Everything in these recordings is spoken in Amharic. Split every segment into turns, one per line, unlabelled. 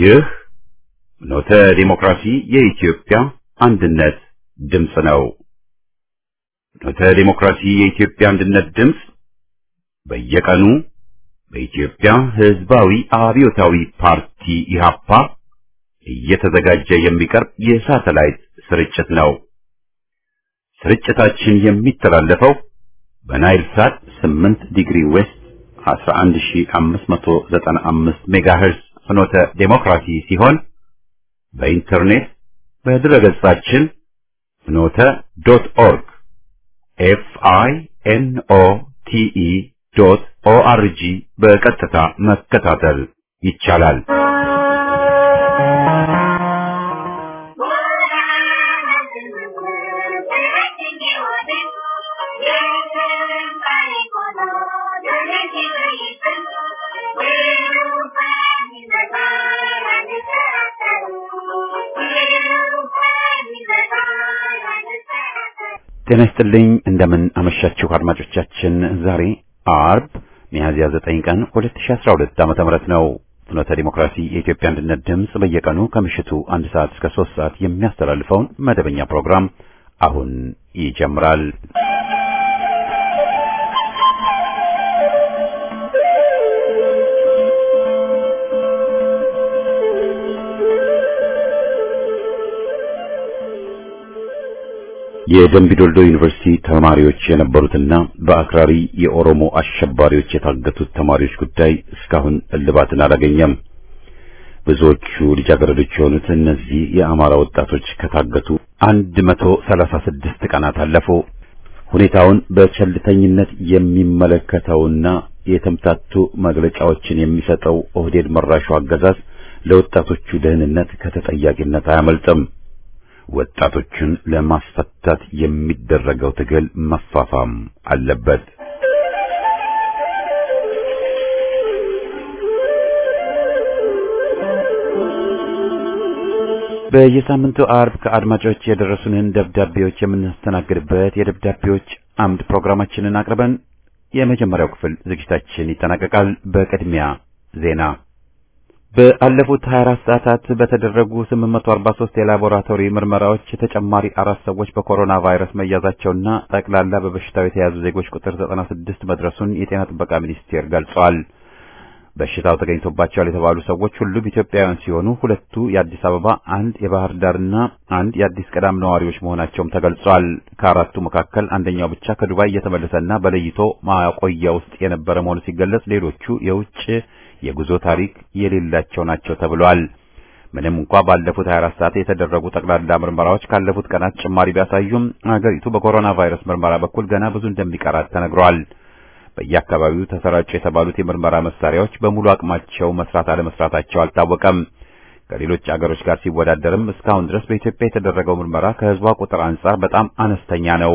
ይህ ኖተ ዲሞክራሲ የኢትዮጵያ አንድነት ድምፅ ነው። ኖተ ዲሞክራሲ የኢትዮጵያ አንድነት ድምፅ በየቀኑ በኢትዮጵያ ሕዝባዊ አብዮታዊ ፓርቲ ኢህአፓ እየተዘጋጀ የሚቀርብ የሳተላይት ስርጭት ነው። ስርጭታችን የሚተላለፈው በናይል ሳት 8 ዲግሪ ዌስት 11595 ሜጋሄርዝ ፍኖተ ዴሞክራሲ ሲሆን በኢንተርኔት በድረገጻችን ፍኖተ ዶት ኦርግ ኤፍ አይ ኤን ኦ ቲ ኢ ዶት ኦ አር ጂ በቀጥታ መከታተል ይቻላል። ጤና ይስጥልኝ እንደምን አመሻችሁ አድማጮቻችን። ዛሬ አርብ ሚያዝያ 9 ቀን 2012 ዓመተ ምህረት ነው። ፍኖተ ዲሞክራሲ የኢትዮጵያ አንድነት ድምፅ በየቀኑ ከምሽቱ አንድ ሰዓት እስከ 3 ሰዓት የሚያስተላልፈውን መደበኛ ፕሮግራም አሁን ይጀምራል። የደምቢዶልዶ ዩኒቨርሲቲ ተማሪዎች የነበሩትና በአክራሪ የኦሮሞ አሸባሪዎች የታገቱት ተማሪዎች ጉዳይ እስካሁን እልባትን አላገኘም። ብዙዎቹ ልጃገረዶች የሆኑት እነዚህ የአማራ ወጣቶች ከታገቱ አንድ መቶ ሰላሳ ስድስት ቀናት አለፉ። ሁኔታውን በቸልተኝነት የሚመለከተውና የተምታቱ መግለጫዎችን የሚሰጠው ኦህዴድ መራሹ አገዛዝ ለወጣቶቹ ደህንነት ከተጠያቂነት አያመልጥም። ወጣቶችን ለማስፈታት የሚደረገው ትግል መፋፋም አለበት። በየሳምንቱ አርብ ከአድማጮች የደረሱንን ደብዳቤዎች የምናስተናግድበት የደብዳቤዎች አምድ ፕሮግራማችንን አቅርበን የመጀመሪያው ክፍል ዝግጅታችን ይጠናቀቃል። በቅድሚያ ዜና በአለፉት 24 ሰዓታት በተደረጉ 843 የላቦራቶሪ ምርመራዎች ተጨማሪ አራት ሰዎች በኮሮና ቫይረስ መያዛቸውና ጠቅላላ በበሽታው የተያዙ ዜጎች ቁጥር 96 መድረሱን የጤና ጥበቃ ሚኒስቴር ገልጿል። በሽታው ተገኝቶባቸዋል የተባሉ ሰዎች ሁሉም ኢትዮጵያውያን ሲሆኑ ሁለቱ የአዲስ አበባ፣ አንድ የባህር ዳርና አንድ የአዲስ ቀዳም ነዋሪዎች መሆናቸውም ተገልጿል። ከአራቱ መካከል አንደኛው ብቻ ከዱባይ እየተመለሰና በለይቶ ማቆያ ውስጥ የነበረ መሆኑ ሲገለጽ ሌሎቹ የውጭ የጉዞ ታሪክ የሌላቸው ናቸው ተብሏል። ምንም እንኳ ባለፉት 24 ሰዓት የተደረጉ ጠቅላላ ምርመራዎች ካለፉት ቀናት ጭማሪ ቢያሳዩም አገሪቱ በኮሮና ቫይረስ ምርመራ በኩል ገና ብዙ እንደሚቀራት ተነግሯል። በየአካባቢው ተሰራጩ የተባሉት የምርመራ መሳሪያዎች በሙሉ አቅማቸው መስራት አለመስራታቸው አልታወቀም። ከሌሎች አገሮች ጋር ሲወዳደርም እስካሁን ድረስ በኢትዮጵያ የተደረገው ምርመራ ከሕዝቧ ቁጥር አንጻር በጣም አነስተኛ ነው።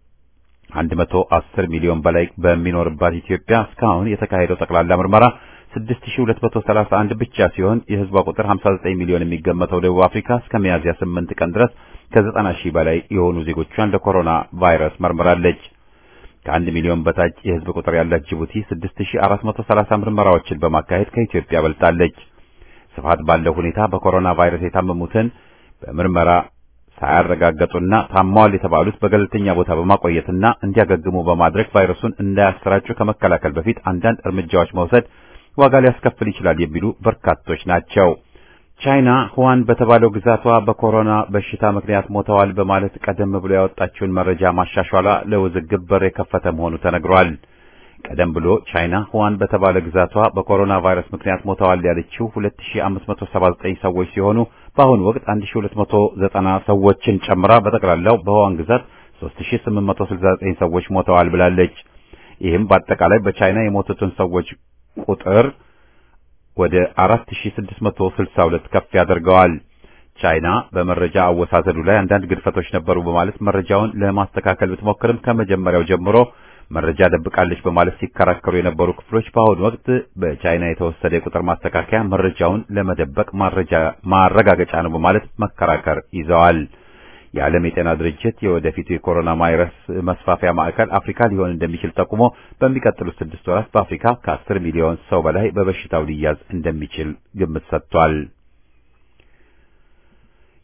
110 ሚሊዮን በላይ በሚኖርባት ኢትዮጵያ እስካሁን የተካሄደው ጠቅላላ ምርመራ 6231 ብቻ ሲሆን የህዝቧ ቁጥር 59 ሚሊዮን የሚገመተው ደቡብ አፍሪካ እስከ ሚያዝያ 8 ቀን ድረስ ከ90 ሺህ በላይ የሆኑ ዜጎቿን ለኮሮና ቫይረስ መርምራለች። ከአንድ ሚሊዮን በታች የህዝብ ቁጥር ያላት ጅቡቲ 6430 ምርመራዎችን በማካሄድ ከኢትዮጵያ በልጣለች። ስፋት ባለው ሁኔታ በኮሮና ቫይረስ የታመሙትን በምርመራ ሳያረጋገጡና ታማዋል የተባሉት በገለልተኛ ቦታ በማቆየትና እንዲያገግሙ በማድረግ ቫይረሱን እንዳያሰራጩ ከመከላከል በፊት አንዳንድ እርምጃዎች መውሰድ ዋጋ ሊያስከፍል ይችላል የሚሉ በርካቶች ናቸው። ቻይና ሁዋን በተባለው ግዛቷ በኮሮና በሽታ ምክንያት ሞተዋል በማለት ቀደም ብሎ ያወጣችውን መረጃ ማሻሻሏ ለውዝግብ በር የከፈተ መሆኑ ተነግሯል። ቀደም ብሎ ቻይና ሁዋን በተባለ ግዛቷ በኮሮና ቫይረስ ምክንያት ሞተዋል ያለችው 2579 ሰዎች ሲሆኑ በአሁኑ ወቅት 1290 ሰዎችን ጨምራ በጠቅላላው በሁዋን ግዛት 3869 ሰዎች ሞተዋል ብላለች። ይህም በአጠቃላይ በቻይና የሞቱትን ሰዎች ቁጥር ወደ 4662 ከፍ ያደርገዋል። ቻይና በመረጃ አወሳሰዱ ላይ አንዳንድ ግድፈቶች ነበሩ በማለት መረጃውን ለማስተካከል ብትሞክርም ከመጀመሪያው ጀምሮ መረጃ ደብቃለች በማለት ሲከራከሩ የነበሩ ክፍሎች በአሁኑ ወቅት በቻይና የተወሰደ የቁጥር ማስተካከያ መረጃውን ለመደበቅ ማረጋገጫ ነው በማለት መከራከር ይዘዋል። የዓለም የጤና ድርጅት የወደፊቱ የኮሮና ቫይረስ መስፋፊያ ማዕከል አፍሪካ ሊሆን እንደሚችል ጠቁሞ በሚቀጥሉት ስድስት ወራት በአፍሪካ ከአስር ሚሊዮን ሰው በላይ በበሽታው ሊያዝ እንደሚችል ግምት ሰጥቷል።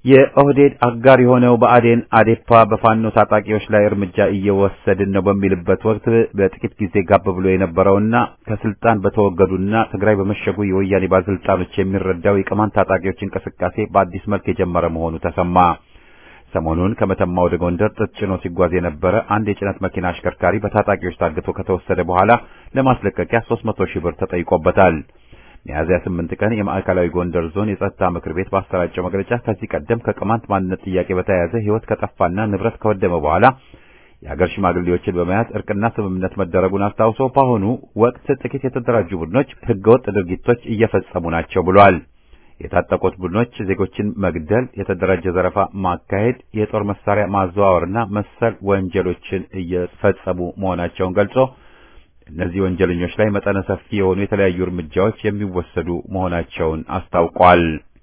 የኦህዴድ አጋር የሆነው ብአዴን አዴፓ በፋኖ ታጣቂዎች ላይ እርምጃ እየወሰድን ነው በሚልበት ወቅት በጥቂት ጊዜ ጋብ ብሎ የነበረውና ከስልጣን በተወገዱና ትግራይ በመሸጉ የወያኔ ባለስልጣኖች የሚረዳው የቅማንት ታጣቂዎች እንቅስቃሴ በአዲስ መልክ የጀመረ መሆኑ ተሰማ። ሰሞኑን ከመተማ ወደ ጎንደር ጥጥ ጭኖ ሲጓዝ የነበረ አንድ የጭነት መኪና አሽከርካሪ በታጣቂዎች ታግቶ ከተወሰደ በኋላ ለማስለቀቂያ 300 ሺህ ብር ተጠይቆበታል። ሚያዝያ 8 ቀን የማዕከላዊ ጎንደር ዞን የጸጥታ ምክር ቤት ባሰራጨው መግለጫ ከዚህ ቀደም ከቅማንት ማንነት ጥያቄ በተያያዘ ሕይወት ከጠፋና ንብረት ከወደመ በኋላ የሀገር ሽማግሌዎችን በመያዝ እርቅና ስምምነት መደረጉን አስታውሶ በአሁኑ ወቅት ጥቂት የተደራጁ ቡድኖች ሕገወጥ ድርጊቶች እየፈጸሙ ናቸው ብሏል። የታጠቁት ቡድኖች ዜጎችን መግደል፣ የተደራጀ ዘረፋ ማካሄድ፣ የጦር መሳሪያ ማዘዋወርና መሰል ወንጀሎችን እየፈጸሙ መሆናቸውን ገልጾ እነዚህ ወንጀለኞች ላይ መጠነ ሰፊ የሆኑ የተለያዩ እርምጃዎች የሚወሰዱ መሆናቸውን አስታውቋል።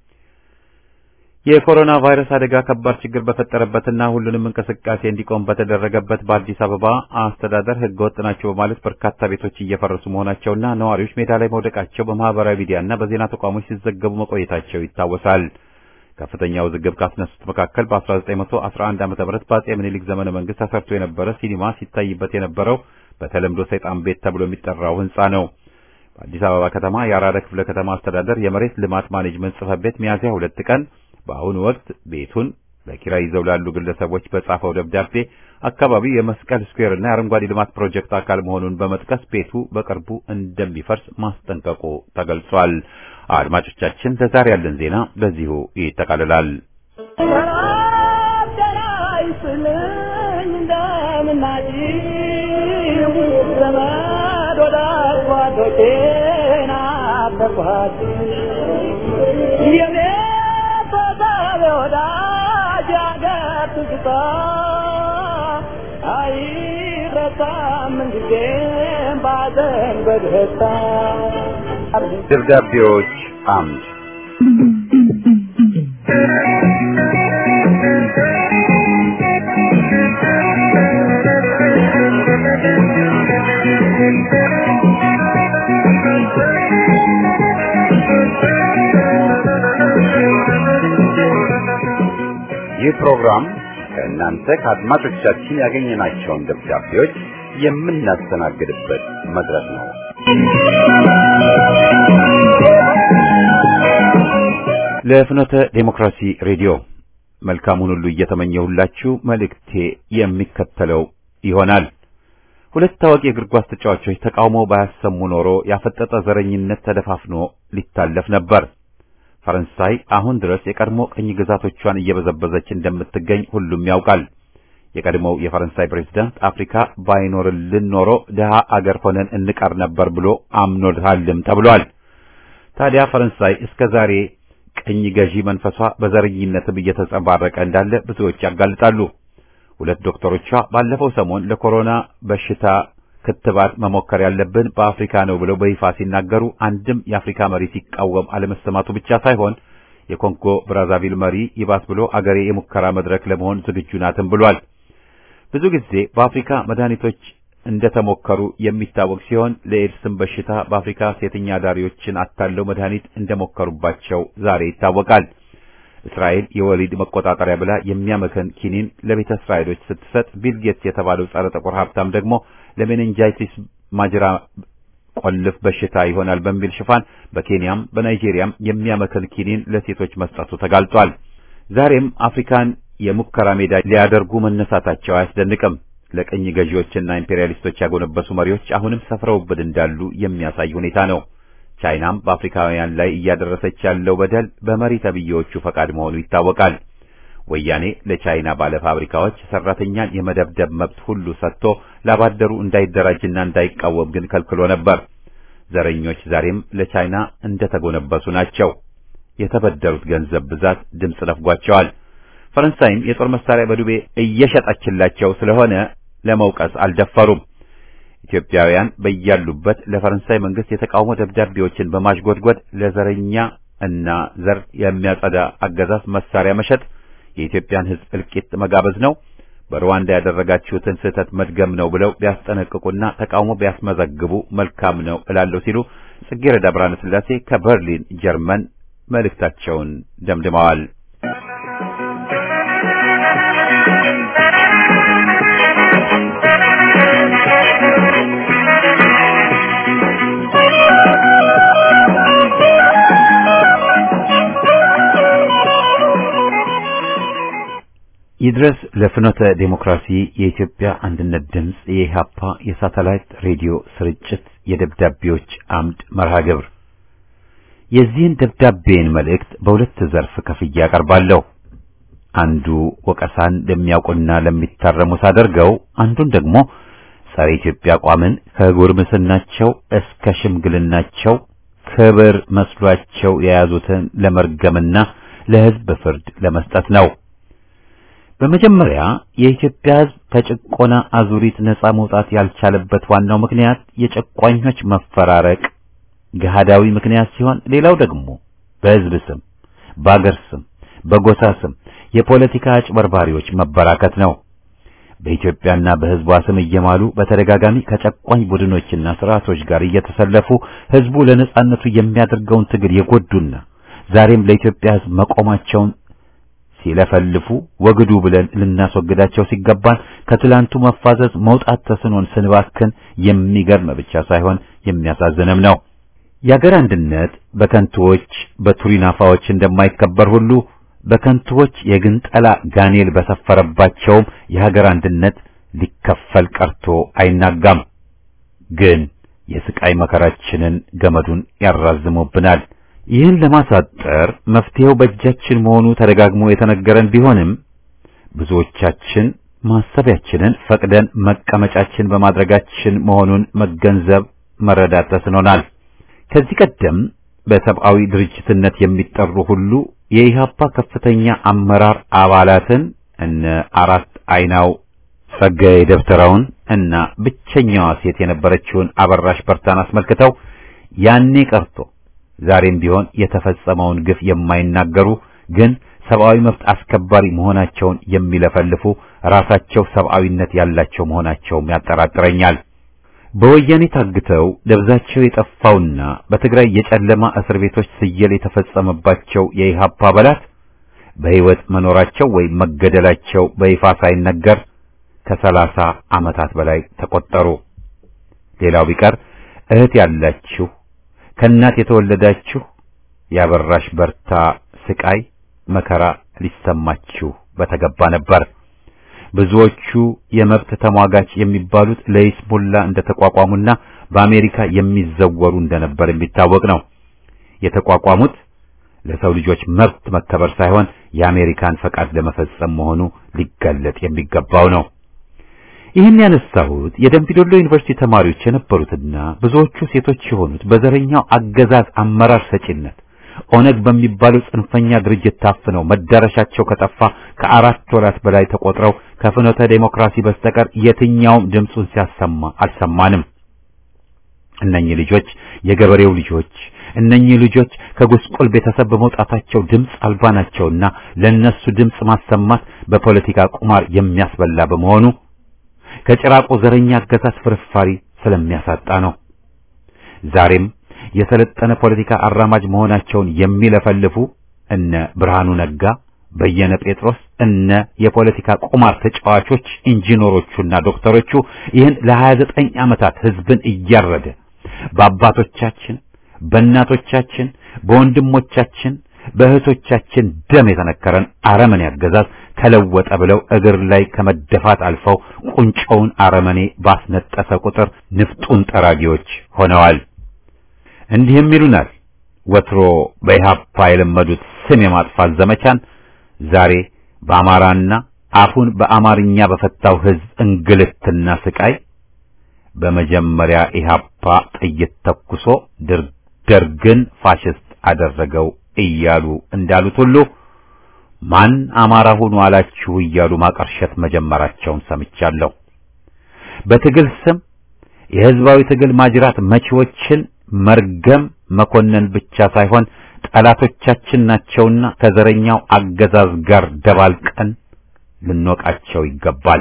የኮሮና ቫይረስ አደጋ ከባድ ችግር በፈጠረበትና ሁሉንም እንቅስቃሴ እንዲቆም በተደረገበት በአዲስ አበባ አስተዳደር ሕገወጥ ናቸው በማለት በርካታ ቤቶች እየፈረሱ መሆናቸውና ነዋሪዎች ሜዳ ላይ መውደቃቸው በማህበራዊ ሚዲያና በዜና ተቋሞች ሲዘገቡ መቆየታቸው ይታወሳል። ከፍተኛ ውዝግብ ካስነሱት መካከል በ1911 ዓ.ም በአጼ ምኒልክ ዘመነ መንግስት ተሰርቶ የነበረ ሲኒማ ሲታይበት የነበረው በተለምዶ ሰይጣን ቤት ተብሎ የሚጠራው ህንጻ ነው። በአዲስ አበባ ከተማ የአራዳ ክፍለ ከተማ አስተዳደር የመሬት ልማት ማኔጅመንት ጽሕፈት ቤት ሚያዝያ ሁለት ቀን በአሁኑ ወቅት ቤቱን በኪራይ ይዘው ላሉ ግለሰቦች በጻፈው ደብዳቤ አካባቢው የመስቀል ስኩዌር እና የአረንጓዴ ልማት ፕሮጀክት አካል መሆኑን በመጥቀስ ቤቱ በቅርቡ እንደሚፈርስ ማስጠንቀቁ ተገልጿል። አድማጮቻችን፣ ለዛሬ ያለን ዜና በዚሁ ይጠቃልላል። ደብዳቤዎች አምድ ይህ ፕሮግራም ከእናንተ ከአድማጮቻችን ያገኘናቸውን ደብዳቤዎች የምናስተናግድበት መድረክ ነው። ለፍኖተ ዴሞክራሲ ሬዲዮ መልካሙን ሁሉ እየተመኘሁላችሁ መልእክቴ የሚከተለው ይሆናል። ሁለት ታዋቂ የእግር ኳስ ተጫዋቾች ተቃውሞ ባያሰሙ ኖሮ ያፈጠጠ ዘረኝነት ተደፋፍኖ ሊታለፍ ነበር። ፈረንሳይ አሁን ድረስ የቀድሞ ቅኝ ግዛቶቿን እየበዘበዘች እንደምትገኝ ሁሉም ያውቃል። የቀድሞው የፈረንሳይ ፕሬዝዳንት አፍሪካ ባይኖርልን ኖሮ ድሃ አገር ሆነን እንቀር ነበር ብሎ አምኖታልም ተብሏል። ታዲያ ፈረንሳይ እስከ ዛሬ ቅኝ ገዢ መንፈሷ በዘረኝነትም እየተንጸባረቀ እንዳለ ብዙዎች ያጋልጣሉ። ሁለት ዶክተሮቿ ባለፈው ሰሞን ለኮሮና በሽታ ክትባት መሞከር ያለብን በአፍሪካ ነው ብለው በይፋ ሲናገሩ አንድም የአፍሪካ መሪ ሲቃወም አለመሰማቱ ብቻ ሳይሆን የኮንጎ ብራዛቪል መሪ ይባስ ብሎ አገሬ የሙከራ መድረክ ለመሆን ዝግጁ ናትም ብሏል። ብዙ ጊዜ በአፍሪካ መድኃኒቶች እንደተሞከሩ የሚታወቅ ሲሆን ለኤድስም በሽታ በአፍሪካ ሴተኛ አዳሪዎችን አታለው መድኃኒት እንደሞከሩባቸው ዛሬ ይታወቃል። እስራኤል የወሊድ መቆጣጠሪያ ብላ የሚያመከን ኪኒን ለቤተ እስራኤሎች ስትሰጥ ቢል ጌትስ የተባለው ጸረ ጥቁር ሀብታም ደግሞ ለሜኒንጃይቲስ ማጅራ ቆልፍ በሽታ ይሆናል በሚል ሽፋን በኬንያም በናይጄሪያም የሚያመከን ኪኒን ለሴቶች መስጠቱ ተጋልጧል። ዛሬም አፍሪካን የሙከራ ሜዳ ሊያደርጉ መነሳታቸው አያስደንቅም። ለቅኝ ገዢዎችና ኢምፔሪያሊስቶች ያጎነበሱ መሪዎች አሁንም ሰፍረውብን እንዳሉ የሚያሳይ ሁኔታ ነው። ቻይናም በአፍሪካውያን ላይ እያደረሰች ያለው በደል በመሪ ተብዬዎቹ ፈቃድ መሆኑ ይታወቃል። ወያኔ ለቻይና ባለ ፋብሪካዎች ሰራተኛን የመደብደብ መብት ሁሉ ሰጥቶ ላባደሩ እንዳይደራጅና እንዳይቃወም ግን ከልክሎ ነበር። ዘረኞች ዛሬም ለቻይና እንደተጎነበሱ ናቸው። የተበደሩት ገንዘብ ብዛት ድምፅ ነፍጓቸዋል። ፈረንሳይም የጦር መሳሪያ በዱቤ እየሸጠችላቸው ስለሆነ ለመውቀስ አልደፈሩም። ኢትዮጵያውያን በያሉበት ለፈረንሳይ መንግስት የተቃውሞ ደብዳቤዎችን በማሽጎድጎድ ለዘረኛ እና ዘር የሚያጸዳ አገዛዝ መሳሪያ መሸጥ የኢትዮጵያን ሕዝብ እልቂት መጋበዝ ነው፣ በሩዋንዳ ያደረጋችሁትን ስህተት መድገም ነው ብለው ቢያስጠነቅቁና ተቃውሞ ቢያስመዘግቡ መልካም ነው እላለሁ ሲሉ ጽጌረዳ ብርሃነ ስላሴ ከበርሊን ጀርመን መልእክታቸውን ደምድመዋል። ይድረስ ለፍኖተ ዴሞክራሲ የኢትዮጵያ አንድነት ድምፅ የኢሃፓ የሳተላይት ሬዲዮ ስርጭት የደብዳቤዎች አምድ መርሃ ግብር የዚህን ደብዳቤን መልእክት በሁለት ዘርፍ ከፍዬ አቀርባለሁ። አንዱ ወቀሳን ለሚያውቁና ለሚታረሙ ሳደርገው፣ አንዱን ደግሞ ጸረ ኢትዮጵያ አቋምን ከጉርምስናቸው እስከ ሽምግልናቸው ክብር መስሏቸው የያዙትን ለመርገምና ለሕዝብ ፍርድ ለመስጠት ነው። በመጀመሪያ የኢትዮጵያ ሕዝብ ከጭቆና አዙሪት ነጻ መውጣት ያልቻለበት ዋናው ምክንያት የጨቋኞች መፈራረቅ ገሃዳዊ ምክንያት ሲሆን፣ ሌላው ደግሞ በሕዝብ ስም፣ በአገር ስም፣ በጎሳ ስም የፖለቲካ አጭበርባሪዎች መበራከት ነው። በኢትዮጵያና በሕዝቧ ስም እየማሉ በተደጋጋሚ ከጨቋኝ ቡድኖችና ስርዓቶች ጋር እየተሰለፉ ሕዝቡ ለነጻነቱ የሚያደርገውን ትግል የጎዱና ዛሬም ለኢትዮጵያ ሕዝብ መቆማቸውን ሲለፈልፉ ወግዱ ብለን ልናስወግዳቸው ሲገባን ከትላንቱ መፋዘዝ መውጣት ተስኖን ስንባክን የሚገርም ብቻ ሳይሆን የሚያሳዝንም ነው። የአገር አንድነት በከንቱዎች በቱሪናፋዎች እንደማይከበር ሁሉ በከንቱዎች የግንጠላ ጋኔል በሰፈረባቸውም የሀገር አንድነት ሊከፈል ቀርቶ አይናጋም። ግን የስቃይ መከራችንን ገመዱን ያራዝሙብናል። ይህን ለማሳጠር መፍትሄው በእጃችን መሆኑ ተደጋግሞ የተነገረን ቢሆንም ብዙዎቻችን ማሰቢያችንን ፈቅደን መቀመጫችን በማድረጋችን መሆኑን መገንዘብ መረዳት ተስኖናል። ከዚህ ቀደም በሰብአዊ ድርጅትነት የሚጠሩ ሁሉ የኢሃፓ ከፍተኛ አመራር አባላትን እነ አራት አይናው ጸጋዬ ደብተራውን እና ብቸኛዋ ሴት የነበረችውን አበራሽ በርታን አስመልክተው ያኔ ቀርቶ ዛሬም ቢሆን የተፈጸመውን ግፍ የማይናገሩ ግን ሰብአዊ መብት አስከባሪ መሆናቸውን የሚለፈልፉ ራሳቸው ሰብአዊነት ያላቸው መሆናቸውም ያጠራጥረኛል። በወያኔ ታግተው ደብዛቸው የጠፋውና በትግራይ የጨለማ እስር ቤቶች ስየል የተፈጸመባቸው የኢሃፓ አባላት በሕይወት መኖራቸው ወይም መገደላቸው በይፋ ሳይነገር ከሰላሳ ዓመታት በላይ ተቆጠሩ። ሌላው ቢቀር እህት ያላችሁ ከእናት የተወለዳችሁ ያበራሽ በርታ ስቃይ መከራ ሊሰማችሁ በተገባ ነበር። ብዙዎቹ የመብት ተሟጋች የሚባሉት ለይስሙላ እንደተቋቋሙና በአሜሪካ የሚዘወሩ እንደነበር የሚታወቅ ነው። የተቋቋሙት ለሰው ልጆች መብት መከበር ሳይሆን የአሜሪካን ፈቃድ ለመፈጸም መሆኑ ሊገለጥ የሚገባው ነው። ይህን ያነሳሁት የደምቢዶሎ ዩኒቨርሲቲ ተማሪዎች የነበሩትና ብዙዎቹ ሴቶች የሆኑት በዘረኛው አገዛዝ አመራር ሰጪነት ኦነግ በሚባለው ጽንፈኛ ድርጅት ታፍነው መዳረሻቸው ከጠፋ ከአራት ወራት በላይ ተቆጥረው ከፍኖተ ዴሞክራሲ በስተቀር የትኛውም ድምፁን ሲያሰማ አልሰማንም። እነኚህ ልጆች የገበሬው ልጆች እነኚህ ልጆች ከጉስቁል ቤተሰብ በመውጣታቸው ድምፅ አልባ ናቸውና ለነሱ ድምፅ ማሰማት በፖለቲካ ቁማር የሚያስበላ በመሆኑ ከጭራቆ ዘረኛ አገዛዝ ፍርፋሪ ስለሚያሳጣ ነው። ዛሬም የሰለጠነ ፖለቲካ አራማጅ መሆናቸውን የሚለፈልፉ እነ ብርሃኑ ነጋ፣ በየነ ጴጥሮስ እነ የፖለቲካ ቁማር ተጫዋቾች ኢንጂነሮቹና ዶክተሮቹ ይህን ለ29 ዓመታት ህዝብን እያረደ በአባቶቻችን፣ በእናቶቻችን፣ በወንድሞቻችን፣ በእህቶቻችን ደም የተነከረን አረመኔ አገዛዝ ተለወጠ ብለው እግር ላይ ከመደፋት አልፈው ቁንጮውን አረመኔ ባስነጠሰ ቁጥር ንፍጡን ጠራጊዎች ሆነዋል። እንዲህም ይሉናል። ወትሮ በኢሃፓ የለመዱት ስም የማጥፋት ዘመቻን ዛሬ በአማራና አፉን በአማርኛ በፈታው ህዝብ እንግልትና ስቃይ በመጀመሪያ ኢሃፓ ጥይት ተኩሶ ደርግን ፋሽስት አደረገው እያሉ እንዳሉት ሁሉ ማን አማራ ሁኑ አላችሁ እያሉ ማቀርሸት መጀመራቸውን ሰምቻለሁ። በትግል ስም የህዝባዊ ትግል ማጅራት መቺዎችን መርገም መኮነን ብቻ ሳይሆን ጠላቶቻችን ናቸውና ከዘረኛው አገዛዝ ጋር ደባልቀን ልንወቃቸው ይገባል።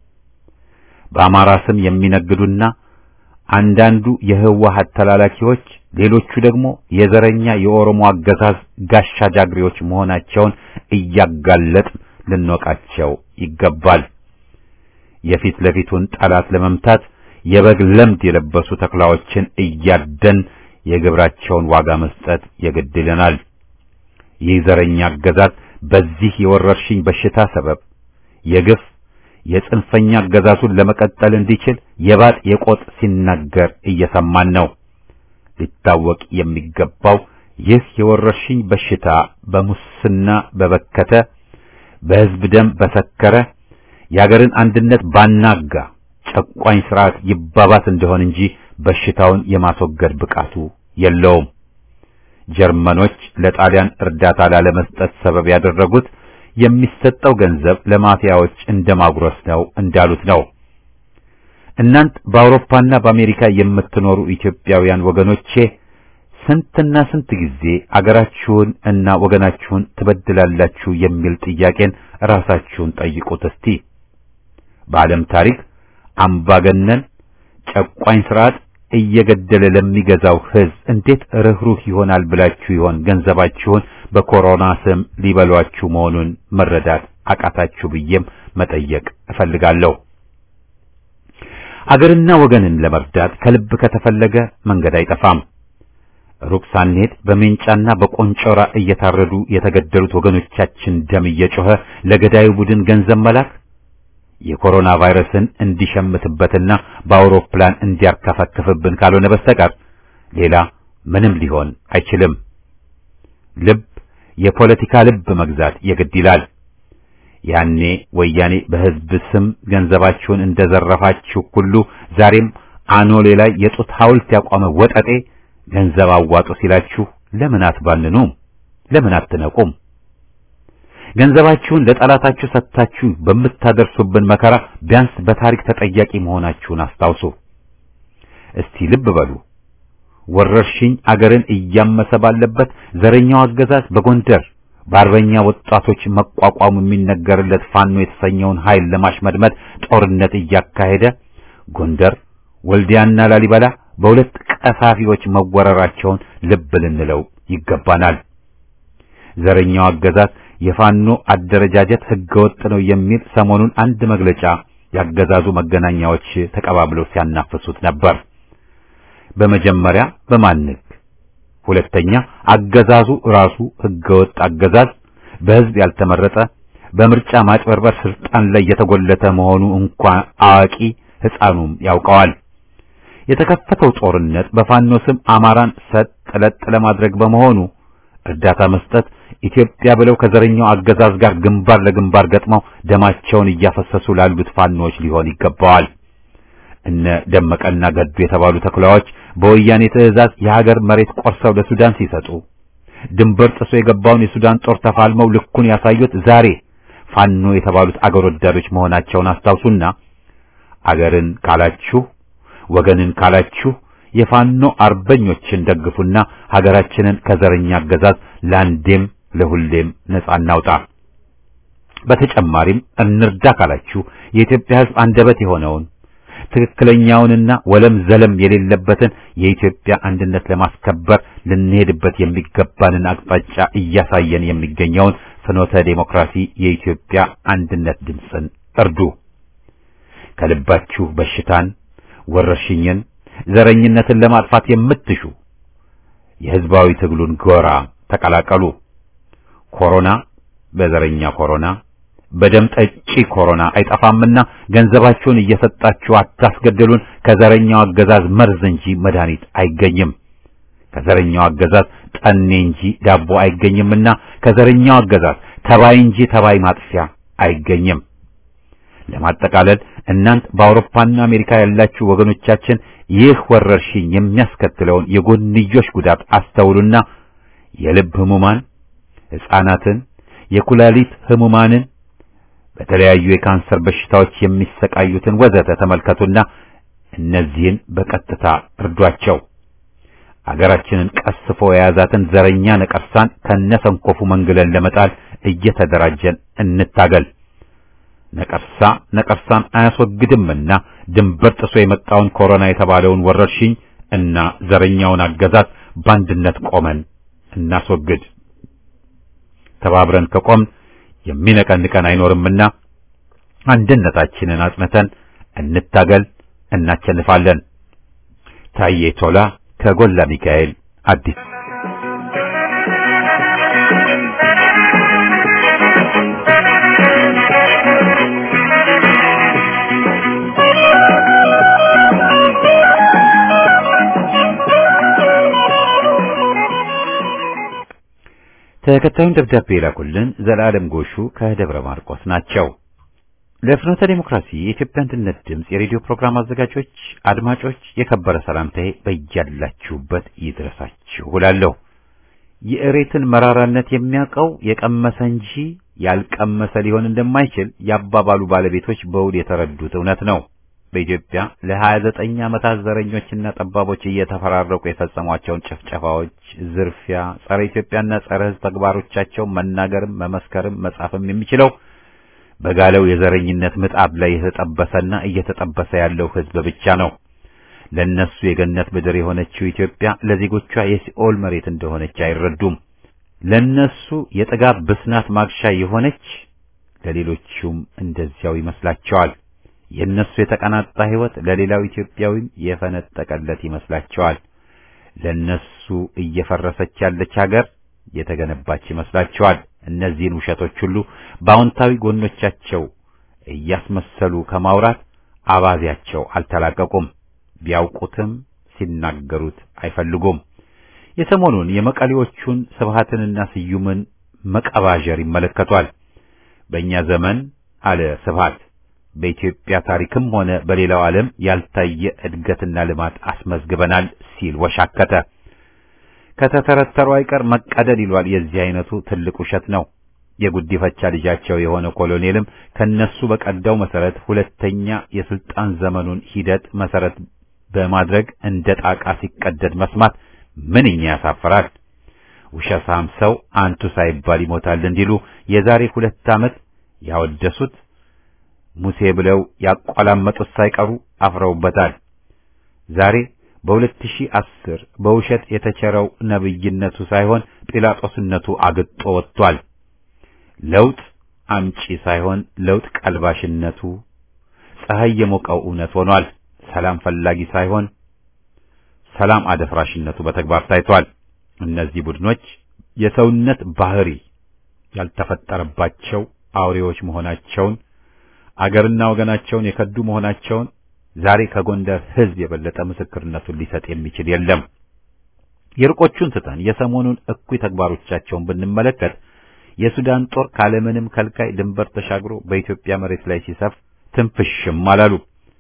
በአማራ ስም የሚነግዱና አንዳንዱ የህወሓት ተላላኪዎች፣ ሌሎቹ ደግሞ የዘረኛ የኦሮሞ አገዛዝ ጋሻ ጃግሬዎች መሆናቸውን እያጋለጥ ልንወቃቸው ይገባል። የፊት ለፊቱን ጠላት ለመምታት የበግ ለምድ የለበሱ ተኩላዎችን እያደን የግብራቸውን ዋጋ መስጠት የግድ ይለናል። ይህ ዘረኛ አገዛዝ በዚህ የወረርሽኝ በሽታ ሰበብ የግፍ የጽንፈኛ አገዛዙን ለመቀጠል እንዲችል የባጥ የቆጥ ሲናገር እየሰማን ነው። ሊታወቅ የሚገባው ይህ የወረርሽኝ በሽታ በሙስና በበከተ በሕዝብ ደም በሰከረ የአገርን አንድነት ባናጋ ጨቋኝ ስርዓት ይባባስ እንደሆን እንጂ በሽታውን የማስወገድ ብቃቱ የለውም። ጀርመኖች ለጣሊያን እርዳታ ላለመስጠት ሰበብ ያደረጉት የሚሰጠው ገንዘብ ለማፊያዎች እንደማጉረስ ነው እንዳሉት ነው። እናንት በአውሮፓና በአሜሪካ የምትኖሩ ኢትዮጵያውያን ወገኖቼ ስንትና ስንት ጊዜ አገራችሁን እና ወገናችሁን ትበድላላችሁ የሚል ጥያቄን ራሳችሁን ጠይቁት እስቲ። በዓለም ታሪክ አምባገነን ጨቋኝ ስርዓት እየገደለ ለሚገዛው ሕዝብ እንዴት ርኅሩህ ይሆናል ብላችሁ ይሆን ገንዘባችሁን በኮሮና ስም ሊበሏችሁ መሆኑን መረዳት አቃታችሁ ብዬም መጠየቅ እፈልጋለሁ። አገርና ወገንን ለመርዳት ከልብ ከተፈለገ መንገድ አይጠፋም። ሩቅ ሳንሄድ በሜንጫና በቆንጮራ እየታረዱ የተገደሉት ወገኖቻችን ደም እየጮኸ ለገዳዩ ቡድን ገንዘብ መላክ የኮሮና ቫይረስን እንዲሸምትበትና በአውሮፕላን እንዲያርከፈክፍብን ካልሆነ በስተቀር ሌላ ምንም ሊሆን አይችልም። ልብ የፖለቲካ ልብ መግዛት የግድ ይላል። ያኔ ወያኔ በሕዝብ ስም ገንዘባችሁን እንደዘረፋችሁ ሁሉ ዛሬም አኖሌ ላይ የጡት ሐውልት ያቋመ ወጠጤ ገንዘብ አዋጡ ሲላችሁ ለምን አትባንኑም? ለምን አትነቁም? ገንዘባችሁን ለጠላታችሁ ሰጥታችሁ በምታደርሱብን መከራ ቢያንስ በታሪክ ተጠያቂ መሆናችሁን አስታውሱ። እስቲ ልብ በሉ። ወረርሽኝ አገርን እያመሰ ባለበት ዘረኛው አገዛዝ በጎንደር በአርበኛ ወጣቶች መቋቋሙ የሚነገርለት ፋኖ የተሰኘውን ኃይል ለማሽመድመድ ጦርነት እያካሄደ ጎንደር፣ ወልዲያና ላሊበላ በሁለት ቀሳፊዎች መወረራቸውን ልብ ልንለው ይገባናል። ዘረኛው አገዛዝ የፋኖ አደረጃጀት ህገወጥ ነው የሚል ሰሞኑን አንድ መግለጫ ያገዛዙ መገናኛዎች ተቀባብለው ሲያናፍሱት ነበር። በመጀመሪያ በማንክ ሁለተኛ አገዛዙ ራሱ ህገወጥ አገዛዝ በህዝብ ያልተመረጠ በምርጫ ማጭበርበር ስልጣን ላይ የተጎለተ መሆኑ እንኳን አዋቂ ሕፃኑም ያውቀዋል። የተከፈተው ጦርነት በፋኖ ስም አማራን ሰጥ ለጥ ለማድረግ በመሆኑ እርዳታ መስጠት ኢትዮጵያ ብለው ከዘረኛው አገዛዝ ጋር ግንባር ለግንባር ገጥመው ደማቸውን እያፈሰሱ ላሉት ፋኖዎች ሊሆን ይገባዋል። እነ ደመቀና ገዱ የተባሉ ተኩላዎች በወያኔ ትዕዛዝ የሀገር መሬት ቆርሰው ለሱዳን ሲሰጡ ድንበር ጥሶ የገባውን የሱዳን ጦር ተፋልመው ልኩን ያሳዩት ዛሬ ፋኖ የተባሉት አገር ወዳዶች መሆናቸውን አስታውሱና አገርን ካላችሁ ወገንን ካላችሁ የፋኖ አርበኞችን ደግፉና ሀገራችንን ከዘረኛ አገዛዝ ለአንዴም ለሁሌም ነጻ እናውጣ። በተጨማሪም እንርዳ ካላችሁ የኢትዮጵያ ሕዝብ አንደበት የሆነውን ትክክለኛውንና ወለም ዘለም የሌለበትን የኢትዮጵያ አንድነት ለማስከበር ልንሄድበት የሚገባንን አቅጣጫ እያሳየን የሚገኘውን ፍኖተ ዴሞክራሲ የኢትዮጵያ አንድነት ድምፅን እርዱ። ከልባችሁ በሽታን፣ ወረርሽኝን፣ ዘረኝነትን ለማጥፋት የምትሹ የህዝባዊ ትግሉን ጎራ ተቀላቀሉ። ኮሮና በዘረኛ ኮሮና በደም ጠጪ ኮሮና አይጠፋምና ገንዘባችሁን እየሰጣችሁ አታስገድሉን። ከዘረኛው አገዛዝ መርዝ እንጂ መድኃኒት አይገኝም። ከዘረኛው አገዛዝ ጠኔ እንጂ ዳቦ አይገኝምና ከዘረኛው አገዛዝ ተባይ እንጂ ተባይ ማጥፊያ አይገኝም። ለማጠቃለል እናንት በአውሮፓና አሜሪካ ያላችሁ ወገኖቻችን ይህ ወረርሽኝ የሚያስከትለውን የጎንዮሽ ጉዳት አስተውሉና የልብ ህሙማን፣ ሕፃናትን፣ የኩላሊት ህሙማንን በተለያዩ የካንሰር በሽታዎች የሚሰቃዩትን ወዘተ ተመልከቱና እነዚህን በቀጥታ እርዷቸው። አገራችንን ቀስፎ የያዛትን ዘረኛ ነቀርሳን ከነሰንኮፉ መንግለን ለመጣል እየተደራጀን እንታገል። ነቀርሳ ነቀርሳን አያስወግድምና ድንበር ጥሶ የመጣውን ኮሮና የተባለውን ወረርሽኝ እና ዘረኛውን አገዛዝ በአንድነት ቆመን እናስወግድ። ተባብረን ከቆምን የሚነቀንቀን አይኖርምና አንድነታችንን አጽንተን እንታገል፣ እናቸንፋለን። ታዬ ቶላ ከጎላ ሚካኤል አዲስ ተከታዩን ደብዳቤ የላኩልን ዘላለም ጎሹ ከደብረ ማርቆስ ናቸው። ለፍኖተ ዴሞክራሲ የኢትዮጵያ አንድነት ድምፅ የሬዲዮ ፕሮግራም አዘጋጆች፣ አድማጮች የከበረ ሰላምታዬ በያላችሁበት ይድረሳችሁ እላለሁ። የእሬትን መራራነት የሚያውቀው የቀመሰ እንጂ ያልቀመሰ ሊሆን እንደማይችል የአባባሉ ባለቤቶች በውል የተረዱት እውነት ነው። በኢትዮጵያ ለ29 ዓመታት ዘረኞችና ጠባቦች እየተፈራረቁ የፈጸሟቸውን ጭፍጨፋዎች፣ ዝርፊያ፣ ጸረ ኢትዮጵያና ጸረ ሕዝብ ተግባሮቻቸው መናገርም መመስከርም መጻፍም የሚችለው በጋለው የዘረኝነት ምጣድ ላይ የተጠበሰና እየተጠበሰ ያለው ሕዝብ ብቻ ነው። ለነሱ የገነት ምድር የሆነችው ኢትዮጵያ ለዜጎቿ የሲኦል መሬት እንደሆነች አይረዱም። ለነሱ የጥጋብ ብስናት ማግሻ የሆነች ለሌሎቹም እንደዚያው ይመስላቸዋል። የነሱ የተቀናጣ ሕይወት ለሌላው ኢትዮጵያዊም የፈነጠቀለት ይመስላቸዋል። ለነሱ እየፈረሰች ያለች ሀገር የተገነባች ይመስላቸዋል። እነዚህን ውሸቶች ሁሉ በአዎንታዊ ጎኖቻቸው እያስመሰሉ ከማውራት አባዜያቸው አልተላቀቁም። ቢያውቁትም ሲናገሩት አይፈልጉም። የሰሞኑን የመቀሌዎቹን ስብሃትንና ስዩምን መቀባዠር ይመለከቷል። በእኛ ዘመን አለ ስብሃት በኢትዮጵያ ታሪክም ሆነ በሌላው ዓለም ያልታየ እድገትና ልማት አስመዝግበናል ሲል ወሻከተ። ከተተረተሩ አይቀር መቀደድ ይሏል። የዚህ አይነቱ ትልቅ ውሸት ነው። የጉዲፈቻ ልጃቸው የሆነ ኮሎኔልም ከነሱ በቀዳው መሰረት ሁለተኛ የስልጣን ዘመኑን ሂደት መሰረት በማድረግ እንደ ጣቃ ሲቀደድ መስማት ምንኛ ያሳፍራል። ውሸታም ሰው አንቱ ሳይባል ይሞታል እንዲሉ የዛሬ ሁለት ዓመት ያወደሱት ሙሴ ብለው ያቋላመጡት ሳይቀሩ አፍረውበታል። ዛሬ በ2010 በውሸት የተቸረው ነብይነቱ ሳይሆን ጲላጦስነቱ አግጦ ወጥቷል። ለውጥ አምጪ ሳይሆን ለውጥ ቀልባሽነቱ ፀሐይ የሞቀው እውነት ሆኗል። ሰላም ፈላጊ ሳይሆን ሰላም አደፍራሽነቱ በተግባር ታይቷል። እነዚህ ቡድኖች የሰውነት ባህሪ ያልተፈጠረባቸው አውሬዎች መሆናቸውን አገርና ወገናቸውን የከዱ መሆናቸውን ዛሬ ከጎንደር ሕዝብ የበለጠ ምስክርነቱን ሊሰጥ የሚችል የለም። የርቆቹን ትተን የሰሞኑን እኩይ ተግባሮቻቸውን ብንመለከት የሱዳን ጦር ካለምንም ከልካይ ድንበር ተሻግሮ በኢትዮጵያ መሬት ላይ ሲሰፍ ትንፍሽም አላሉ።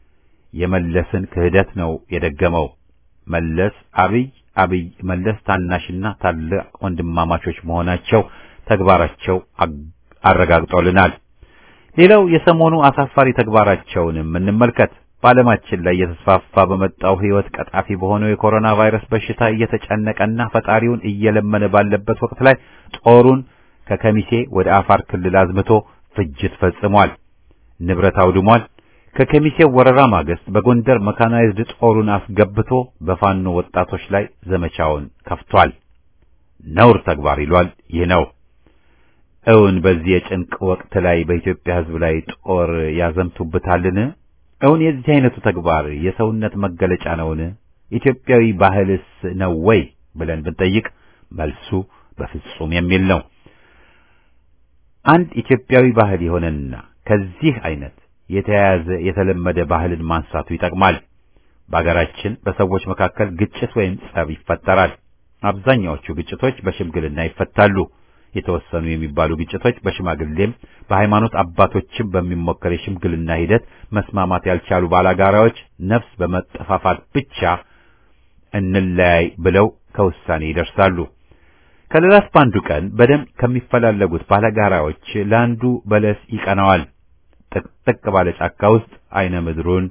የመለስን ክህደት ነው የደገመው። መለስ አብይ፣ አብይ መለስ ታናሽና ታላቅ ወንድማማቾች መሆናቸው ተግባራቸው አረጋግጦልናል። ሌላው የሰሞኑ አሳፋሪ ተግባራቸውንም እንመልከት። በዓለማችን ላይ እየተስፋፋ በመጣው ሕይወት ቀጣፊ በሆነው የኮሮና ቫይረስ በሽታ እየተጨነቀና ፈጣሪውን እየለመነ ባለበት ወቅት ላይ ጦሩን ከከሚሴ ወደ አፋር ክልል አዝምቶ ፍጅት ፈጽሟል፣ ንብረት አውድሟል። ከከሚሴው ወረራ ማግስት በጎንደር መካናይዝድ ጦሩን አስገብቶ በፋኖ ወጣቶች ላይ ዘመቻውን ከፍቷል። ነውር ተግባር ይሏል። ይህ ነው። እውን በዚህ የጭንቅ ወቅት ላይ በኢትዮጵያ ሕዝብ ላይ ጦር ያዘምቱበታልን? እውን የዚህ አይነቱ ተግባር የሰውነት መገለጫ ነውን? ኢትዮጵያዊ ባህልስ ነው ወይ ብለን ብንጠይቅ መልሱ በፍጹም የሚል ነው። አንድ ኢትዮጵያዊ ባህል የሆነና ከዚህ አይነት የተያያዘ የተለመደ ባህልን ማንሳቱ ይጠቅማል። በአገራችን በሰዎች መካከል ግጭት ወይም ጸብ ይፈጠራል። አብዛኛዎቹ ግጭቶች በሽምግልና ይፈታሉ። የተወሰኑ የሚባሉ ግጭቶች በሽማግሌም በሃይማኖት አባቶችም በሚሞከር የሽምግልና ሂደት መስማማት ያልቻሉ ባላጋራዎች ነፍስ በመጠፋፋት ብቻ እንለያይ ብለው ከውሳኔ ይደርሳሉ። ከሌላስ በአንዱ ቀን በደም ከሚፈላለጉት ባላጋራዎች ለአንዱ በለስ ይቀናዋል። ጥቅጥቅ ባለ ጫካ ውስጥ አይነ ምድሩን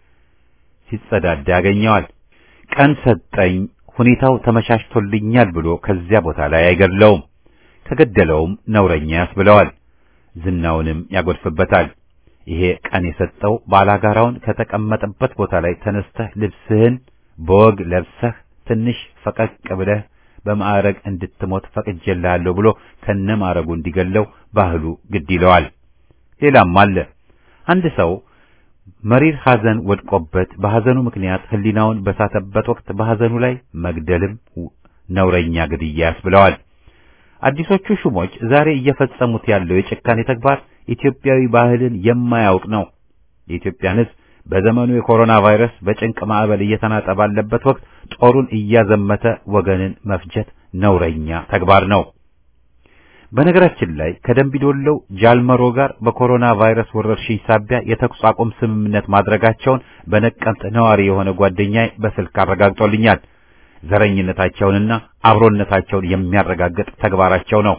ሲጸዳዳ ያገኘዋል። ቀን ሰጠኝ፣ ሁኔታው ተመቻችቶልኛል ብሎ ከዚያ ቦታ ላይ አይገድለውም። ከገደለውም ነውረኛ ያስብለዋል፣ ዝናውንም ያጎድፍበታል። ይሄ ቀን የሰጠው ባላጋራውን ከተቀመጠበት ቦታ ላይ ተነስተህ ልብስህን በወግ ለብሰህ ትንሽ ፈቀቅ ብለህ በማዕረግ እንድትሞት ፈቅጄልሃለሁ ብሎ ከነማዕረጉ እንዲገለው ባህሉ ግድ ይለዋል። ሌላም አለ። አንድ ሰው መሪር ሐዘን ወድቆበት በሐዘኑ ምክንያት ሕሊናውን በሳተበት ወቅት በሐዘኑ ላይ መግደልም ነውረኛ ግድያ ያስብለዋል። አዲሶቹ ሹሞች ዛሬ እየፈጸሙት ያለው የጭካኔ ተግባር ኢትዮጵያዊ ባህልን የማያውቅ ነው። የኢትዮጵያን ሕዝብ በዘመኑ የኮሮና ቫይረስ በጭንቅ ማዕበል እየተናጠ ባለበት ወቅት ጦሩን እያዘመተ ወገንን መፍጀት ነውረኛ ተግባር ነው። በነገራችን ላይ ከደምቢዶሎው ጃልመሮ ጋር በኮሮና ቫይረስ ወረርሽኝ ሳቢያ የተኩስ አቁም ስምምነት ማድረጋቸውን በነቀምት ነዋሪ የሆነ ጓደኛዬ በስልክ አረጋግጦልኛል። ዘረኝነታቸውንና አብሮነታቸውን የሚያረጋግጥ ተግባራቸው ነው።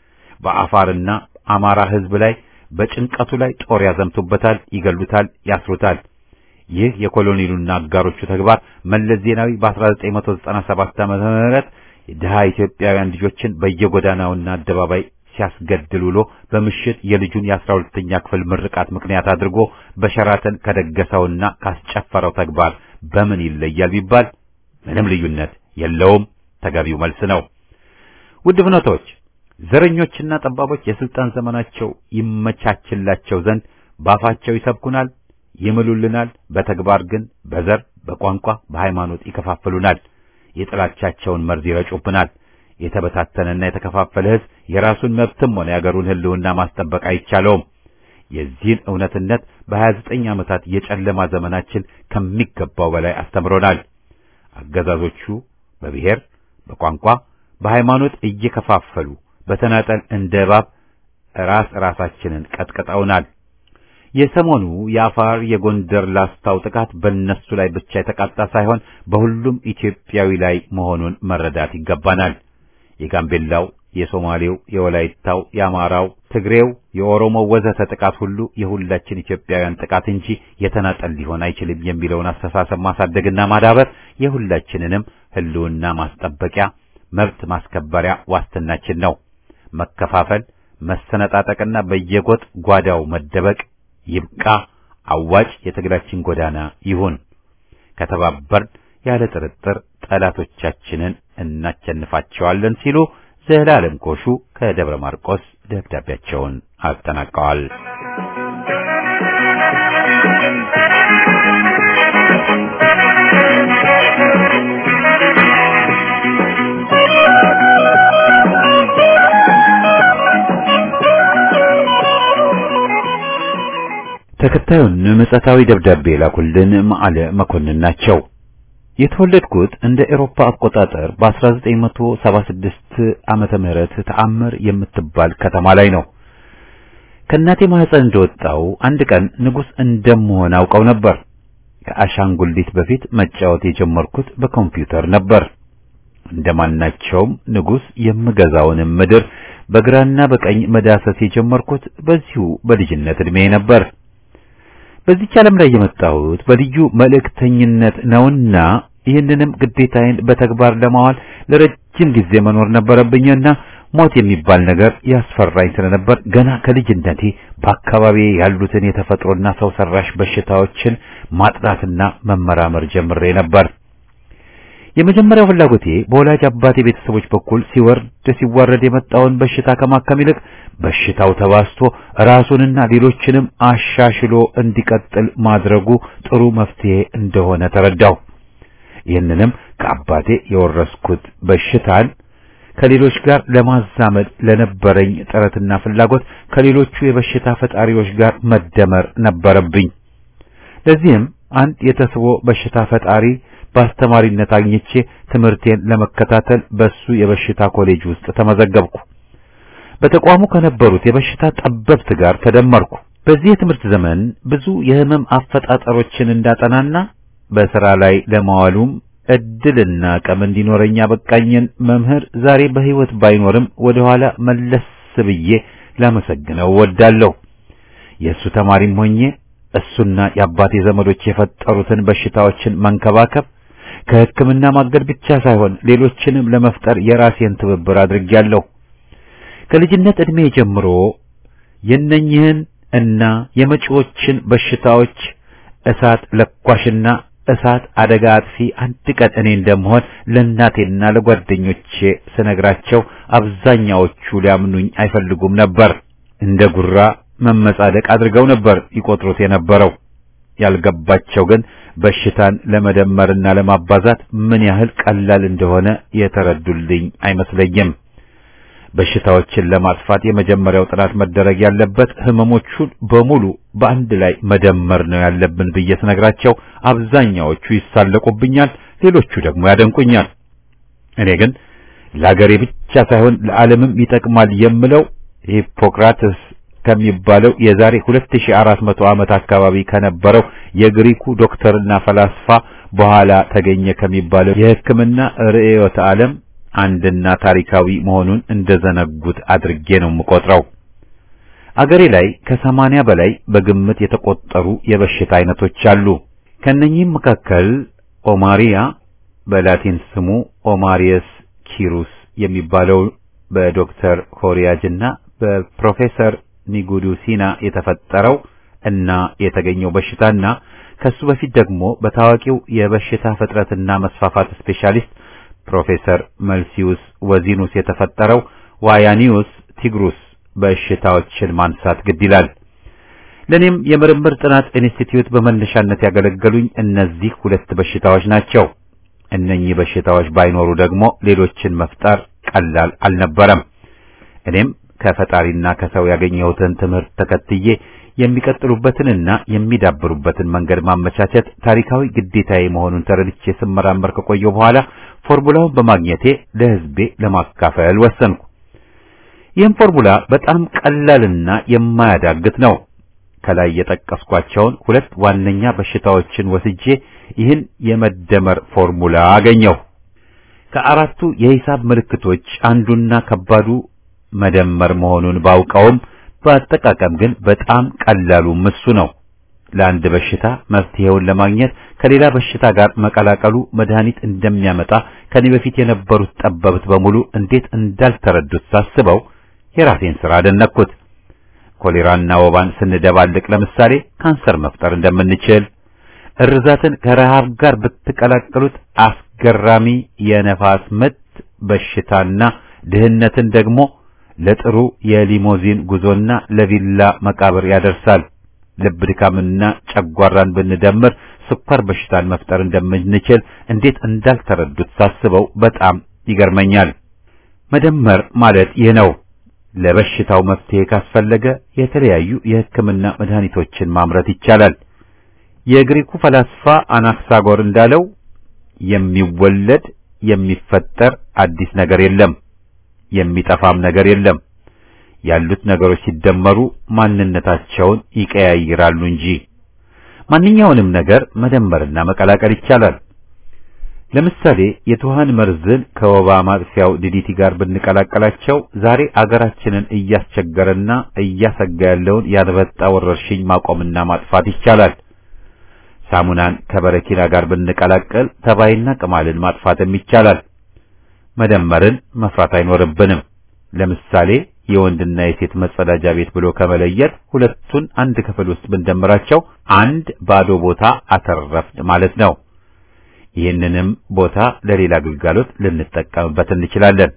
በአፋርና አማራ ሕዝብ ላይ በጭንቀቱ ላይ ጦር ያዘምቱበታል፣ ይገሉታል፣ ያስሩታል። ይህ የኮሎኔሉና አጋሮቹ ተግባር መለስ ዜናዊ በ1997 ዓመተ ምህረት የድሃ ኢትዮጵያውያን ልጆችን በየጎዳናውና አደባባይ ሲያስገድል ውሎ በምሽት የልጁን የአስራ ሁለተኛ ክፍል ምርቃት ምክንያት አድርጎ በሸራተን ከደገሰውና ካስጨፈረው ተግባር በምን ይለያል ቢባል ምንም ልዩነት የለውም። ተገቢው መልስ ነው። ውድ ፍኖቶች፣ ዘረኞችና ጠባቦች የስልጣን ዘመናቸው ይመቻችላቸው ዘንድ ባፋቸው ይሰብኩናል፣ ይምሉልናል። በተግባር ግን በዘር፣ በቋንቋ፣ በሃይማኖት ይከፋፍሉናል። የጥላቻቸውን መርዝ ይረጩብናል። የተበታተነና የተከፋፈለ ሕዝብ የራሱን መብትም ሆነ የአገሩን ሕልውና ማስጠበቅ አይቻለውም። የዚህን እውነትነት በሀያ ዘጠኝ ዓመታት የጨለማ ዘመናችን ከሚገባው በላይ አስተምሮናል። አገዛዞቹ በብሔር፣ በቋንቋ፣ በሃይማኖት እየከፋፈሉ በተናጠል እንደ እባብ ራስ ራሳችንን ቀጥቅጠውናል። የሰሞኑ የአፋር የጎንደር ላስታው ጥቃት በእነሱ ላይ ብቻ የተቃጣ ሳይሆን በሁሉም ኢትዮጵያዊ ላይ መሆኑን መረዳት ይገባናል። የጋምቤላው፣ የሶማሌው፣ የወላይታው፣ የአማራው፣ ትግሬው፣ የኦሮሞ ወዘተ ጥቃት ሁሉ የሁላችን ኢትዮጵያውያን ጥቃት እንጂ የተናጠል ሊሆን አይችልም የሚለውን አስተሳሰብ ማሳደግና ማዳበር የሁላችንንም ሕልውና ማስጠበቂያ መብት ማስከበሪያ ዋስትናችን ነው። መከፋፈል፣ መሰነጣጠቅና በየጎጥ ጓዳው መደበቅ ይብቃ። አዋጭ የትግላችን ጎዳና ይሁን። ከተባበርን ያለ ጥርጥር ጠላቶቻችንን እናቸንፋቸዋለን ሲሉ ዘላለም ኮሹ ከደብረ ማርቆስ ደብዳቤያቸውን አጠናቀዋል። ተከታዩን ምጸታዊ ደብዳቤ ላኩልን መዓለ መኮንን ናቸው። የተወለድኩት እንደ ኤሮፓ አቆጣጠር በ1976 ዓመተ ምህረት ተአምር የምትባል ከተማ ላይ ነው። ከእናቴ ማህፀን እንደወጣው አንድ ቀን ንጉሥ እንደምሆን አውቀው ነበር። ከአሻንጉሊት በፊት መጫወት የጀመርኩት በኮምፒውተር ነበር። እንደማናቸውም ንጉሥ የምገዛውንም ምድር በግራና በቀኝ መዳሰስ የጀመርኩት በዚሁ በልጅነት ዕድሜ ነበር። በዚች ዓለም ላይ የመጣሁት በልዩ መልእክተኝነት ነውና ይህንንም ግዴታዬን በተግባር ለማዋል ለረጅም ጊዜ መኖር ነበረብኝና ሞት የሚባል ነገር ያስፈራኝ ስለነበር ገና ከልጅነቴ በአካባቢ ያሉትን የተፈጥሮና ሰው ሰራሽ በሽታዎችን ማጥናትና መመራመር ጀምሬ ነበር። የመጀመሪያው ፍላጎቴ በወላጅ አባቴ ቤተሰቦች በኩል ሲወርድ ሲዋረድ የመጣውን በሽታ ከማከም ይልቅ በሽታው ተባስቶ ራሱንና ሌሎችንም አሻሽሎ እንዲቀጥል ማድረጉ ጥሩ መፍትሄ እንደሆነ ተረዳሁ። ይህንንም ከአባቴ የወረስኩት በሽታን ከሌሎች ጋር ለማዛመድ ለነበረኝ ጥረትና ፍላጎት ከሌሎቹ የበሽታ ፈጣሪዎች ጋር መደመር ነበረብኝ። ለዚህም አንድ የተስቦ በሽታ ፈጣሪ በአስተማሪነት አግኝቼ ትምህርቴን ለመከታተል በሱ የበሽታ ኮሌጅ ውስጥ ተመዘገብኩ። በተቋሙ ከነበሩት የበሽታ ጠበብት ጋር ተደመርኩ። በዚህ የትምህርት ዘመን ብዙ የህመም አፈጣጠሮችን እንዳጠናና በሥራ ላይ ለማዋሉም እድልና አቅም እንዲኖረኝ ያበቃኝን መምህር ዛሬ በሕይወት ባይኖርም ወደ ኋላ መለስ ብዬ ላመሰግነው እወዳለሁ። የእሱ ተማሪም ሆኜ እሱና የአባቴ ዘመዶች የፈጠሩትን በሽታዎችን መንከባከብ ከሕክምና ማገድ ብቻ ሳይሆን ሌሎችንም ለመፍጠር የራሴን ትብብር አድርጌያለሁ። ከልጅነት ዕድሜ ጀምሮ የነኝህን እና የመጪዎችን በሽታዎች እሳት ለኳሽና እሳት አደጋ አጥፊ አንድ ቀን እኔ እንደምሆን ለእናቴና ለጓደኞቼ ስነግራቸው አብዛኛዎቹ ሊያምኑኝ አይፈልጉም ነበር። እንደ ጉራ መመጻደቅ አድርገው ነበር ይቆጥሩት የነበረው። ያልገባቸው ግን በሽታን ለመደመርና ለማባዛት ምን ያህል ቀላል እንደሆነ የተረዱልኝ አይመስለኝም። በሽታዎችን ለማጥፋት የመጀመሪያው ጥናት መደረግ ያለበት ህመሞቹን በሙሉ በአንድ ላይ መደመር ነው ያለብን ብዬ ስነግራቸው አብዛኛዎቹ ይሳለቁብኛል፣ ሌሎቹ ደግሞ ያደንቁኛል። እኔ ግን ለአገሬ ብቻ ሳይሆን ለዓለምም ይጠቅማል የምለው ሂፖክራትስ ከሚባለው የዛሬ 2400 ዓመት አካባቢ ከነበረው የግሪኩ ዶክተርና ፈላስፋ በኋላ ተገኘ ከሚባለው የሕክምና ርዕዮተ ዓለም አንድና ታሪካዊ መሆኑን እንደዘነጉት አድርጌ ነው የምቆጥረው። አገሬ ላይ ከሰማንያ በላይ በግምት የተቆጠሩ የበሽታ አይነቶች አሉ። ከነኚህም መካከል ኦማሪያ በላቲን ስሙ ኦማሪየስ ኪሩስ የሚባለው በዶክተር ኮሪያጅና በፕሮፌሰር ኒጉዱሲና የተፈጠረው እና የተገኘው በሽታና ከሱ በፊት ደግሞ በታዋቂው የበሽታ ፍጥረትና መስፋፋት ስፔሻሊስት ፕሮፌሰር መልሲዩስ ወዚኑስ የተፈጠረው ዋያኒዩስ ቲግሩስ በሽታዎችን ማንሳት ግድ ይላል። ለኔም የምርምር ጥናት ኢንስቲትዩት በመነሻነት ያገለገሉኝ እነዚህ ሁለት በሽታዎች ናቸው። እነኚህ በሽታዎች ባይኖሩ ደግሞ ሌሎችን መፍጠር ቀላል አልነበረም። እኔም ከፈጣሪና ከሰው ያገኘሁትን ትምህርት ተከትዬ የሚቀጥሉበትንና የሚዳብሩበትን መንገድ ማመቻቸት ታሪካዊ ግዴታዬ መሆኑን ተረድቼ ስመራመር ከቆየሁ በኋላ ፎርሙላውን በማግኘቴ ለሕዝቤ ለማካፈል ወሰንኩ። ይህም ፎርሙላ በጣም ቀላልና የማያዳግት ነው። ከላይ የጠቀስኳቸውን ሁለት ዋነኛ በሽታዎችን ወስጄ ይህን የመደመር ፎርሙላ አገኘሁ። ከአራቱ የሂሳብ ምልክቶች አንዱና ከባዱ መደመር መሆኑን ባውቀውም በአጠቃቀም ግን በጣም ቀላሉ እሱ ነው። ለአንድ በሽታ መፍትሄውን ለማግኘት ከሌላ በሽታ ጋር መቀላቀሉ መድኃኒት እንደሚያመጣ ከኔ በፊት የነበሩት ጠበብት በሙሉ እንዴት እንዳልተረዱት ሳስበው የራሴን ሥራ አደነቅኩት። ኮሌራና ወባን ስንደባልቅ ለምሳሌ ካንሰር መፍጠር እንደምንችል፣ እርዛትን ከረሃብ ጋር ብትቀላቀሉት አስገራሚ የነፋስ ምት በሽታና ድህነትን ደግሞ ለጥሩ የሊሞዚን ጉዞና ለቪላ መቃብር ያደርሳል። ልብ ድካምና ጨጓራን ብንደምር ስኳር በሽታን መፍጠር እንደምንችል እንዴት እንዳልተረዱት ሳስበው በጣም ይገርመኛል። መደመር ማለት ይህ ነው። ለበሽታው መፍትሄ ካስፈለገ የተለያዩ የሕክምና መድኃኒቶችን ማምረት ይቻላል። የግሪኩ ፈላስፋ አናክሳጎር እንዳለው የሚወለድ የሚፈጠር አዲስ ነገር የለም፣ የሚጠፋም ነገር የለም። ያሉት ነገሮች ሲደመሩ ማንነታቸውን ይቀያይራሉ እንጂ ማንኛውንም ነገር መደመርና መቀላቀል ይቻላል። ለምሳሌ የትኋን መርዝን ከወባ ማጥፊያው ዲዲቲ ጋር ብንቀላቀላቸው ዛሬ አገራችንን እያስቸገረና እያሰጋ ያለውን ያንበጣ ወረርሽኝ ማቆምና ማጥፋት ይቻላል። ሳሙናን ከበረኪና ጋር ብንቀላቀል ተባይና ቅማልን ማጥፋትም ይቻላል። መደመርን መፍራት አይኖርብንም። ለምሳሌ የወንድና የሴት መጸዳጃ ቤት ብሎ ከመለየት ሁለቱን አንድ ክፍል ውስጥ ብንደምራቸው አንድ ባዶ ቦታ አተረፍን ማለት ነው። ይህንንም ቦታ ለሌላ ግልጋሎት ልንጠቀምበት እንችላለን።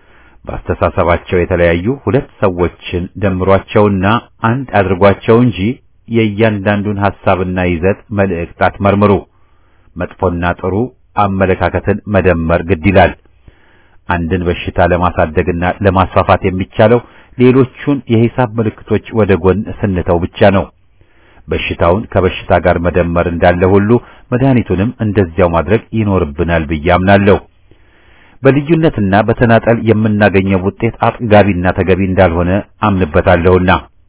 በአስተሳሰባቸው የተለያዩ ሁለት ሰዎችን ደምሯቸውና አንድ አድርጓቸው እንጂ የእያንዳንዱን ሐሳብና ይዘት መልእክት አትመርምሩ። መጥፎና ጥሩ አመለካከትን መደመር ግድ ይላል። አንድን በሽታ ለማሳደግና ለማስፋፋት የሚቻለው ሌሎቹን የሂሳብ ምልክቶች ወደ ጎን ስንተው ብቻ ነው። በሽታውን ከበሽታ ጋር መደመር እንዳለ ሁሉ መድኃኒቱንም እንደዚያው ማድረግ ይኖርብናል ብዬ አምናለሁ። በልዩነትና በተናጠል የምናገኘው ውጤት አጥጋቢና ተገቢ እንዳልሆነ አምንበታለሁና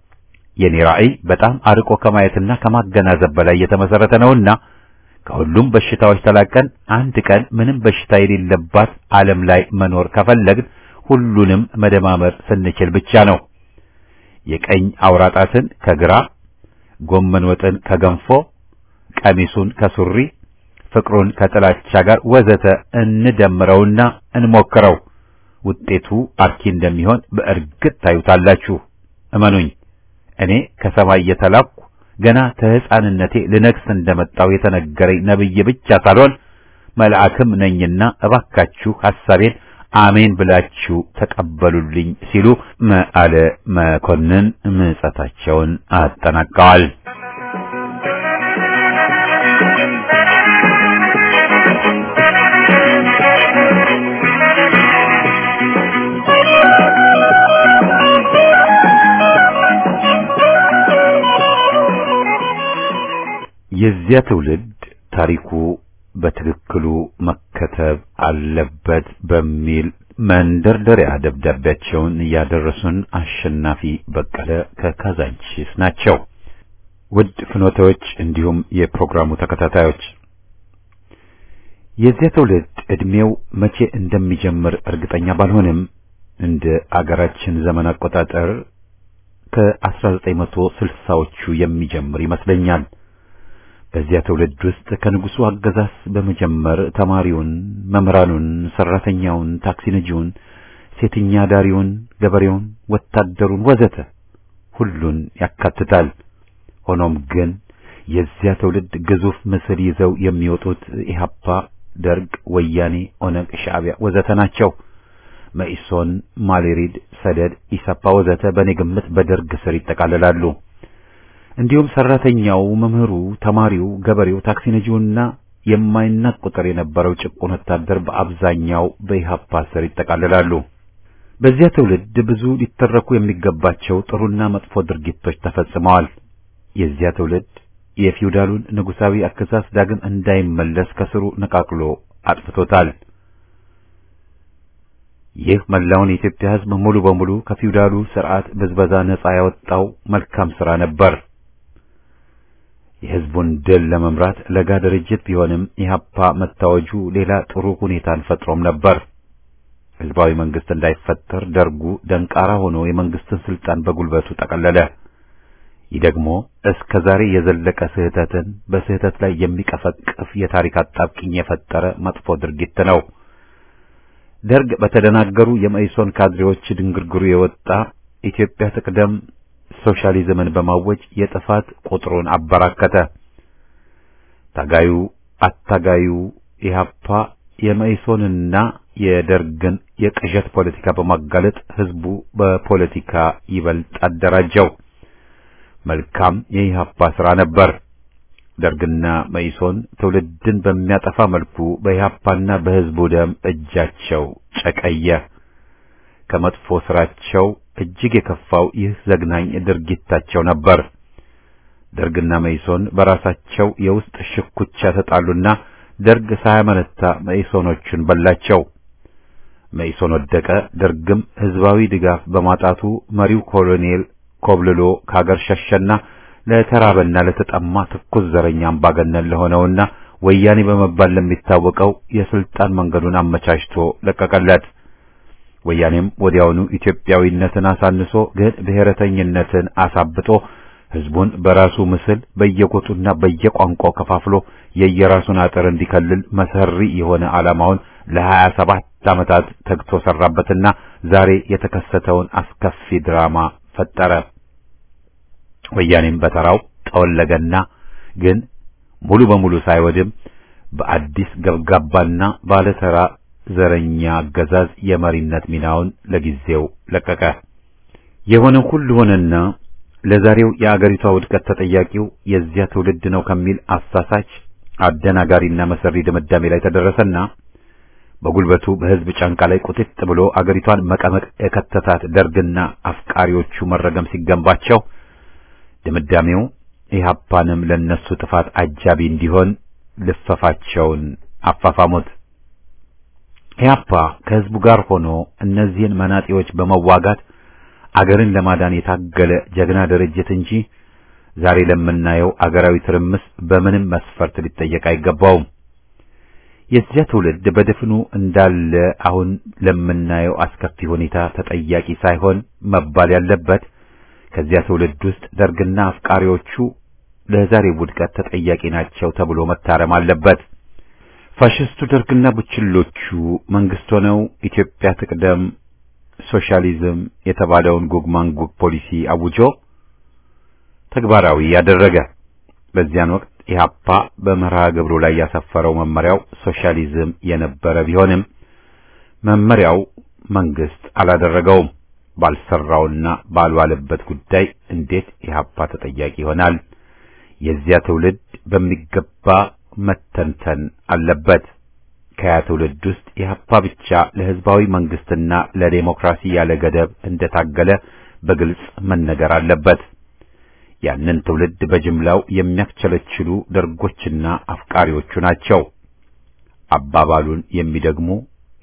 የኔ ራዕይ በጣም አርቆ ከማየትና ከማገናዘብ በላይ የተመሰረተ ነውና ከሁሉም በሽታዎች ተላቀን አንድ ቀን ምንም በሽታ የሌለባት ዓለም ላይ መኖር ከፈለግን ሁሉንም መደማመር ስንችል ብቻ ነው። የቀኝ አውራጣትን ከግራ ጎመን ወጥን ከገንፎ፣ ቀሚሱን ከሱሪ፣ ፍቅሩን ከጥላቻ ጋር ወዘተ እንደምረውና እንሞክረው። ውጤቱ አርኪ እንደሚሆን በእርግጥ ታዩታላችሁ። እመኑኝ፣ እኔ ከሰማይ የተላኩ ገና ከሕፃንነቴ ልነግስ እንደመጣው የተነገረኝ ነብይ ብቻ ሳልሆን መልአክም ነኝና እባካችሁ ሐሳቤን አሜን ብላችሁ ተቀበሉልኝ ሲሉ መዓለ መኮንን ምጸታቸውን አጠናቀዋል። የዚያ ትውልድ ታሪኩ በትክክሉ መከተብ አለበት በሚል መንደርደሪያ ደብዳቤያቸውን ያደረሱን አሸናፊ በቀለ ከካዛንቺስ ናቸው። ውድ ፍኖተዎች እንዲሁም የፕሮግራሙ ተከታታዮች የዚያ ትውልድ ዕድሜው መቼ እንደሚጀምር እርግጠኛ ባልሆንም እንደ አገራችን ዘመን አቆጣጠር ከ1960ዎቹ የሚጀምር ይመስለኛል። በዚያ ትውልድ ውስጥ ከንጉሱ አገዛዝ በመጀመር ተማሪውን፣ መምህራኑን፣ ሰራተኛውን፣ ታክሲ ነጂውን፣ ሴተኛ ዳሪውን፣ ገበሬውን፣ ወታደሩን ወዘተ ሁሉን ያካትታል። ሆኖም ግን የዚያ ትውልድ ግዙፍ ምስል ይዘው የሚወጡት ኢህአፓ፣ ደርግ፣ ወያኔ፣ ኦነግ፣ ሻዕቢያ ወዘተ ናቸው። መኢሶን፣ ማሌሪድ፣ ሰደድ፣ ኢሰፓ ወዘተ በእኔ ግምት በደርግ ስር ይጠቃልላሉ። እንዲሁም ሰራተኛው፣ መምህሩ፣ ተማሪው፣ ገበሬው፣ ታክሲ ነጂውና የማይናቅ ቁጥር የነበረው ጭቁን ወታደር በአብዛኛው በኢህአፓ ስር ይጠቃልላሉ። በዚያ ትውልድ ብዙ ሊተረኩ የሚገባቸው ጥሩና መጥፎ ድርጊቶች ተፈጽመዋል። የዚያ ትውልድ የፊውዳሉን ንጉሳዊ አገዛዝ ዳግም እንዳይመለስ ከስሩ ነቃቅሎ አጥፍቶታል። ይህ መላውን የኢትዮጵያ ሕዝብ ሙሉ በሙሉ ከፊውዳሉ ስርዓት ብዝበዛ ነጻ ያወጣው መልካም ሥራ ነበር። የሕዝቡን ድል ለመምራት ለጋ ድርጅት ቢሆንም ኢህአፓ መታወጁ ሌላ ጥሩ ሁኔታን ፈጥሮም ነበር። ሕዝባዊ መንግስት እንዳይፈጠር ደርጉ ደንቃራ ሆኖ የመንግስትን ስልጣን በጉልበቱ ጠቀለለ። ይህ ደግሞ እስከ ዛሬ የዘለቀ ስህተትን በስህተት ላይ የሚቀፈቅፍ የታሪክ አጣብቂኝ የፈጠረ መጥፎ ድርጊት ነው። ደርግ በተደናገሩ የመኢሶን ካድሬዎች ድንግርግሩ የወጣ ኢትዮጵያ ትቅደም ሶሻሊዝምን በማወጅ የጥፋት ቁጥሩን አበራከተ። ታጋዩ አታጋዩ ኢህአፓ የመኢሶንና የደርግን የቅዠት ፖለቲካ በማጋለጥ ህዝቡ በፖለቲካ ይበልጥ አደራጀው። መልካም የኢህአፓ ስራ ነበር። ደርግና መኢሶን ትውልድን በሚያጠፋ መልኩ በኢህአፓና በህዝቡ ደም እጃቸው ጨቀየ። ከመጥፎ ስራቸው እጅግ የከፋው ይህ ዘግናኝ ድርጊታቸው ነበር። ደርግና መኢሶን በራሳቸው የውስጥ ሽኩቻ ተጣሉና ደርግ ሳያመነታ መኢሶኖቹን በላቸው። መኢሶን ወደቀ። ደርግም ህዝባዊ ድጋፍ በማጣቱ መሪው ኮሎኔል ኮብልሎ ከሀገር ሸሸና ለተራበና ለተጠማ ትኩስ ዘረኛ አምባገነን ለሆነውና ወያኔ በመባል ለሚታወቀው የስልጣን መንገዱን አመቻችቶ ለቀቀለት። ወያኔም ወዲያውኑ ኢትዮጵያዊነትን አሳንሶ ግን ብሔረተኝነትን አሳብጦ ህዝቡን በራሱ ምስል በየጎጡና በየቋንቋው ከፋፍሎ የየራሱን አጥር እንዲከልል መሰሪ የሆነ ዓላማውን ለሀያ ሰባት ዓመታት ተግቶ ሰራበትና ዛሬ የተከሰተውን አስከፊ ድራማ ፈጠረ። ወያኔም በተራው ጠወለገና ግን ሙሉ በሙሉ ሳይወድም በአዲስ ገብጋባና ባለተራ ዘረኛ አገዛዝ የመሪነት ሚናውን ለጊዜው ለቀቀ። የሆነው ሁሉ ሆነና ለዛሬው የአገሪቷ ውድቀት ተጠያቂው የዚያ ትውልድ ነው ከሚል አሳሳች አደናጋሪና መሰሪ ድምዳሜ ላይ ተደረሰና በጉልበቱ በህዝብ ጫንቃ ላይ ቁጥጥ ብሎ አገሪቷን መቀመቅ የከተታት ደርግና አፍቃሪዎቹ መረገም ሲገንባቸው ድምዳሜው ኢህአፓንም ለነሱ ጥፋት አጃቢ እንዲሆን ልፈፋቸውን አፋፋሙት። ኢህአፓ ከህዝቡ ጋር ሆኖ እነዚህን መናጤዎች በመዋጋት አገርን ለማዳን የታገለ ጀግና ድርጅት እንጂ ዛሬ ለምናየው አገራዊ ትርምስ በምንም መስፈርት ሊጠየቅ አይገባውም። የዚያ ትውልድ በድፍኑ እንዳለ አሁን ለምናየው አስከፊ ሁኔታ ተጠያቂ ሳይሆን መባል ያለበት ከዚያ ትውልድ ውስጥ ደርግና አፍቃሪዎቹ ለዛሬ ውድቀት ተጠያቂ ናቸው ተብሎ መታረም አለበት። ፋሽስቱ ደርግና ቡችሎቹ መንግስት ሆነው ኢትዮጵያ ትቅደም ሶሻሊዝም የተባለውን ጉግ ማንጉግ ፖሊሲ አውጆ ተግባራዊ ያደረገ። በዚያን ወቅት ኢህአፓ በመርሃ ግብሩ ላይ ያሰፈረው መመሪያው ሶሻሊዝም የነበረ ቢሆንም መመሪያው መንግስት አላደረገውም። ባልሰራውና ባልዋለበት ጉዳይ እንዴት ኢህአፓ ተጠያቂ ይሆናል? የዚያ ትውልድ በሚገባ መተንተን አለበት። ከያ ትውልድ ውስጥ ኢህአፓ ብቻ ለህዝባዊ መንግስትና ለዴሞክራሲ ያለ ገደብ እንደታገለ በግልጽ መነገር አለበት። ያንን ትውልድ በጅምላው የሚያስቸለችሉ ደርጎችና አፍቃሪዎቹ ናቸው። አባባሉን የሚደግሙ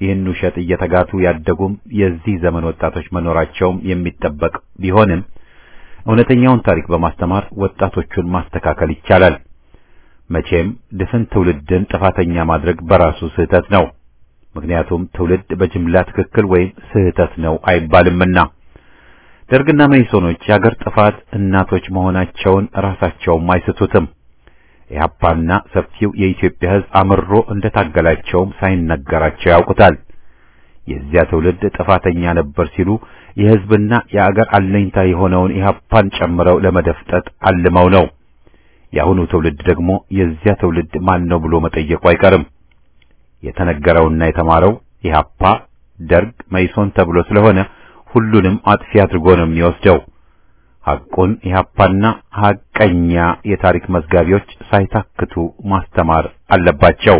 ይህን ውሸት እየተጋቱ ያደጉም የዚህ ዘመን ወጣቶች መኖራቸውም የሚጠበቅ ቢሆንም እውነተኛውን ታሪክ በማስተማር ወጣቶቹን ማስተካከል ይቻላል። መቼም ድፍን ትውልድን ጥፋተኛ ማድረግ በራሱ ስህተት ነው። ምክንያቱም ትውልድ በጅምላ ትክክል ወይም ስህተት ነው አይባልምና። ደርግና መኢሶኖች የአገር ጥፋት እናቶች መሆናቸውን ራሳቸውም አይስቱትም። ኢህአፓና ሰፊው የኢትዮጵያ ሕዝብ አምሮ እንደታገላቸውም ሳይነገራቸው ያውቁታል። የዚያ ትውልድ ጥፋተኛ ነበር ሲሉ የሕዝብና የአገር አለኝታ የሆነውን ኢህአፓን ጨምረው ለመደፍጠጥ አልመው ነው። የአሁኑ ትውልድ ደግሞ የዚያ ትውልድ ማን ነው ብሎ መጠየቁ አይቀርም። የተነገረውና የተማረው ኢህአፓ፣ ደርግ፣ መኢሶን ተብሎ ስለሆነ ሁሉንም አጥፊ አድርጎ ነው የሚወስደው። ሐቁን ኢህአፓና ሐቀኛ የታሪክ መዝጋቢዎች ሳይታክቱ ማስተማር አለባቸው።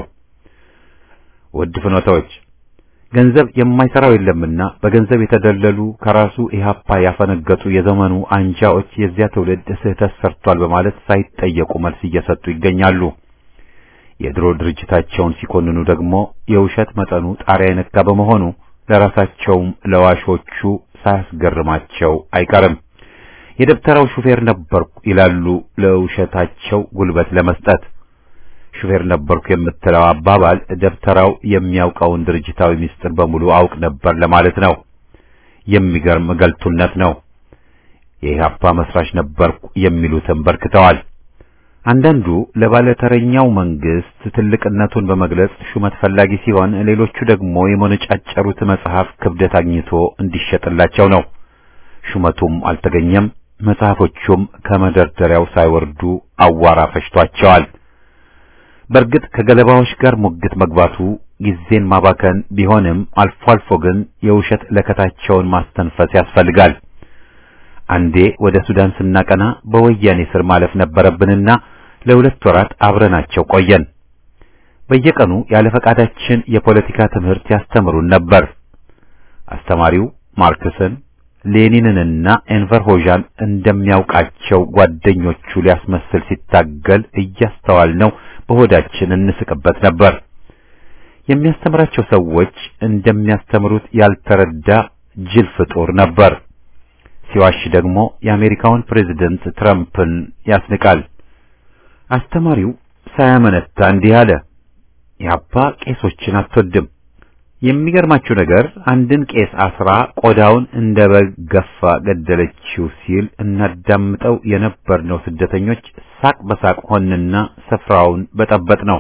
ውድ ፍኖታዎች ገንዘብ የማይሰራው የለምና በገንዘብ የተደለሉ ከራሱ ኢህአፓ ያፈነገጡ የዘመኑ አንጃዎች የዚያ ትውልድ ስህተት ሰርቷል በማለት ሳይጠየቁ መልስ እየሰጡ ይገኛሉ። የድሮ ድርጅታቸውን ሲኮንኑ ደግሞ የውሸት መጠኑ ጣሪያ የነካ በመሆኑ ለራሳቸውም ለዋሾቹ ሳያስገርማቸው አይቀርም። የደብተራው ሹፌር ነበርኩ ይላሉ ለውሸታቸው ጉልበት ለመስጠት። ሹፌር ነበርኩ የምትለው አባባል ደብተራው የሚያውቀውን ድርጅታዊ ምስጢር በሙሉ አውቅ ነበር ለማለት ነው። የሚገርም ገልቱነት ነው። የኢህአፓ መስራች ነበርኩ የሚሉትም በርክተዋል። አንዳንዱ ለባለተረኛው መንግስት ትልቅነቱን በመግለጽ ሹመት ፈላጊ ሲሆን፣ ሌሎቹ ደግሞ የመነጫጨሩት መጽሐፍ ክብደት አግኝቶ እንዲሸጥላቸው ነው። ሹመቱም አልተገኘም። መጽሐፎቹም ከመደርደሪያው ሳይወርዱ አዋራ ፈጅቷቸዋል። በእርግጥ ከገለባዎች ጋር ሙግት መግባቱ ጊዜን ማባከን ቢሆንም አልፎ አልፎ ግን የውሸት ለከታቸውን ማስተንፈስ ያስፈልጋል። አንዴ ወደ ሱዳን ስናቀና በወያኔ ስር ማለፍ ነበረብንና ለሁለት ወራት አብረናቸው ቆየን። በየቀኑ ያለ ፈቃዳችን የፖለቲካ ትምህርት ያስተምሩን ነበር። አስተማሪው ማርክስን ሌኒንንና ኤንቨር ሆዣን እንደሚያውቃቸው ጓደኞቹ ሊያስመስል ሲታገል እያስተዋልነው በሆዳችን እንስቅበት ነበር። የሚያስተምራቸው ሰዎች እንደሚያስተምሩት ያልተረዳ ጅል ፍጡር ነበር። ሲዋሽ ደግሞ የአሜሪካውን ፕሬዝደንት ትራምፕን ያስንቃል። አስተማሪው ሳያመነታ እንዲህ አለ። ኢህአፓ ቄሶችን አትወድም። የሚገርማችሁ ነገር አንድን ቄስ አስራ ቆዳውን እንደ በግ ገፋ ገደለችው ሲል እናዳምጠው የነበርነው ስደተኞች ሳቅ በሳቅ ሆንና ስፍራውን በጠበጥ ነው።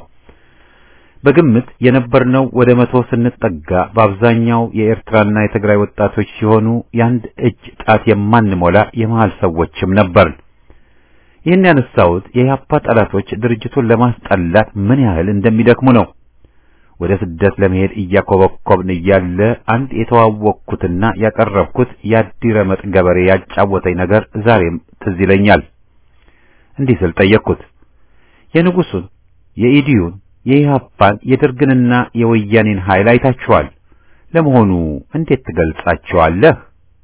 በግምት የነበርነው ወደ መቶ ስንጠጋ በአብዛኛው የኤርትራና የትግራይ ወጣቶች ሲሆኑ የአንድ እጅ ጣት የማንሞላ የመሃል ሰዎችም ነበር። ይህን ያነሳሁት የኢህአፓ ጠላቶች ድርጅቱን ለማስጠላት ምን ያህል እንደሚደክሙ ነው። ወደ ስደት ለመሄድ እያኮበኮብን እያለ አንድ የተዋወቅኩትና ያቀረብኩት የአዲረመጥ ገበሬ ያጫወተኝ ነገር ዛሬም ትዝ ይለኛል። እንዲህ ስል ጠየቅኩት። የንጉሱን፣ የኢዲዩን፣ የኢህአፓን፣ የደርግንና የወያኔን ኃይል አይታችኋል። ለመሆኑ እንዴት ትገልጻቸዋለህ?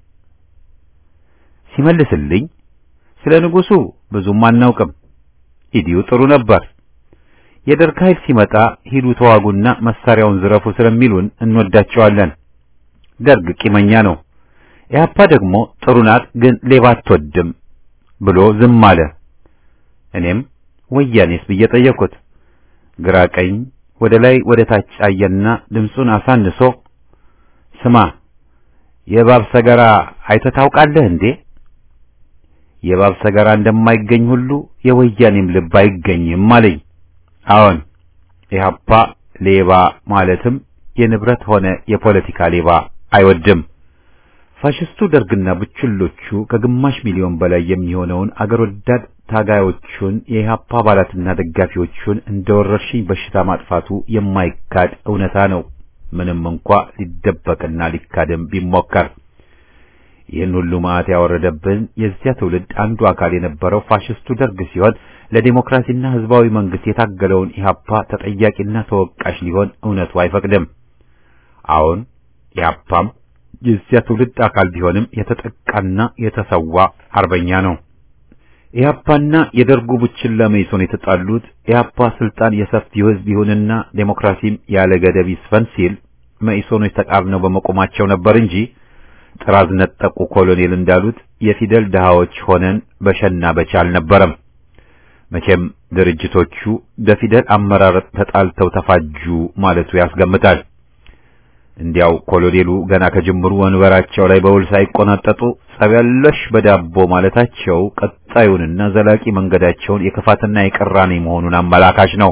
ሲመልስልኝ ስለ ንጉሱ ብዙም አናውቅም። ኢዲዩ ጥሩ ነበር። የደርግ ኃይል ሲመጣ ሂዱ ተዋጉና መሳሪያውን ዝረፉ ስለሚሉን እንወዳቸዋለን። ደርግ ቂመኛ ነው። ኢህአፓ ደግሞ ጥሩ ናት፣ ግን ሌባ አትወድም ብሎ ዝም አለ። እኔም ወያኔስ ብዬ ጠየቅኩት። ግራ ቀኝ ወደ ላይ ወደ ታች አየና ድምፁን አሳንሶ ስማ የእባብ ሰገራ አይተህ ታውቃለህ እንዴ? የእባብ ሰገራ እንደማይገኝ ሁሉ የወያኔም ልብ አይገኝም አለኝ። አዎን ኢህአፓ ሌባ ማለትም የንብረት ሆነ የፖለቲካ ሌባ አይወድም። ፋሽስቱ ደርግና ብቹሎቹ ከግማሽ ሚሊዮን በላይ የሚሆነውን አገር ወዳድ ታጋዮቹን የኢህአፓ አባላትና ደጋፊዎቹን እንደ ወረርሽኝ በሽታ ማጥፋቱ የማይካድ እውነታ ነው። ምንም እንኳ ሊደበቅና ሊካድም ቢሞከር ይህን ሁሉ መዓት ያወረደብን የዚያ ትውልድ አንዱ አካል የነበረው ፋሽስቱ ደርግ ሲሆን ለዲሞክራሲና ህዝባዊ መንግስት የታገለውን ኢህአፓ ተጠያቂና ተወቃሽ ሊሆን እውነቱ አይፈቅድም። አሁን ኢህአፓም የዚያ ትውልድ አካል ቢሆንም የተጠቃና የተሰዋ አርበኛ ነው። ኢህአፓና የደርጉ ቡችላ መኢሶን የተጣሉት ኢህአፓ ስልጣን የሰፊው ህዝብ ይሁንና ዴሞክራሲም ያለ ገደብ ይስፈን ሲል መኢሶኖች ተቃርነው በመቆማቸው ነበር እንጂ ጥራዝ ነጠቁ ኮሎኔል እንዳሉት የፊደል ድሃዎች ሆነን በሸና በቻ አልነበረም። መቼም ድርጅቶቹ በፊደል አመራረጥ ተጣልተው ተፋጁ ማለቱ ያስገምታል። እንዲያው ኮሎኔሉ ገና ከጅምሩ ወንበራቸው ላይ በውል ሳይቆናጠጡ ጸበለሽ በዳቦ ማለታቸው ቀጣዩንና ዘላቂ መንገዳቸውን የክፋትና የቅራኔ መሆኑን አመላካች ነው።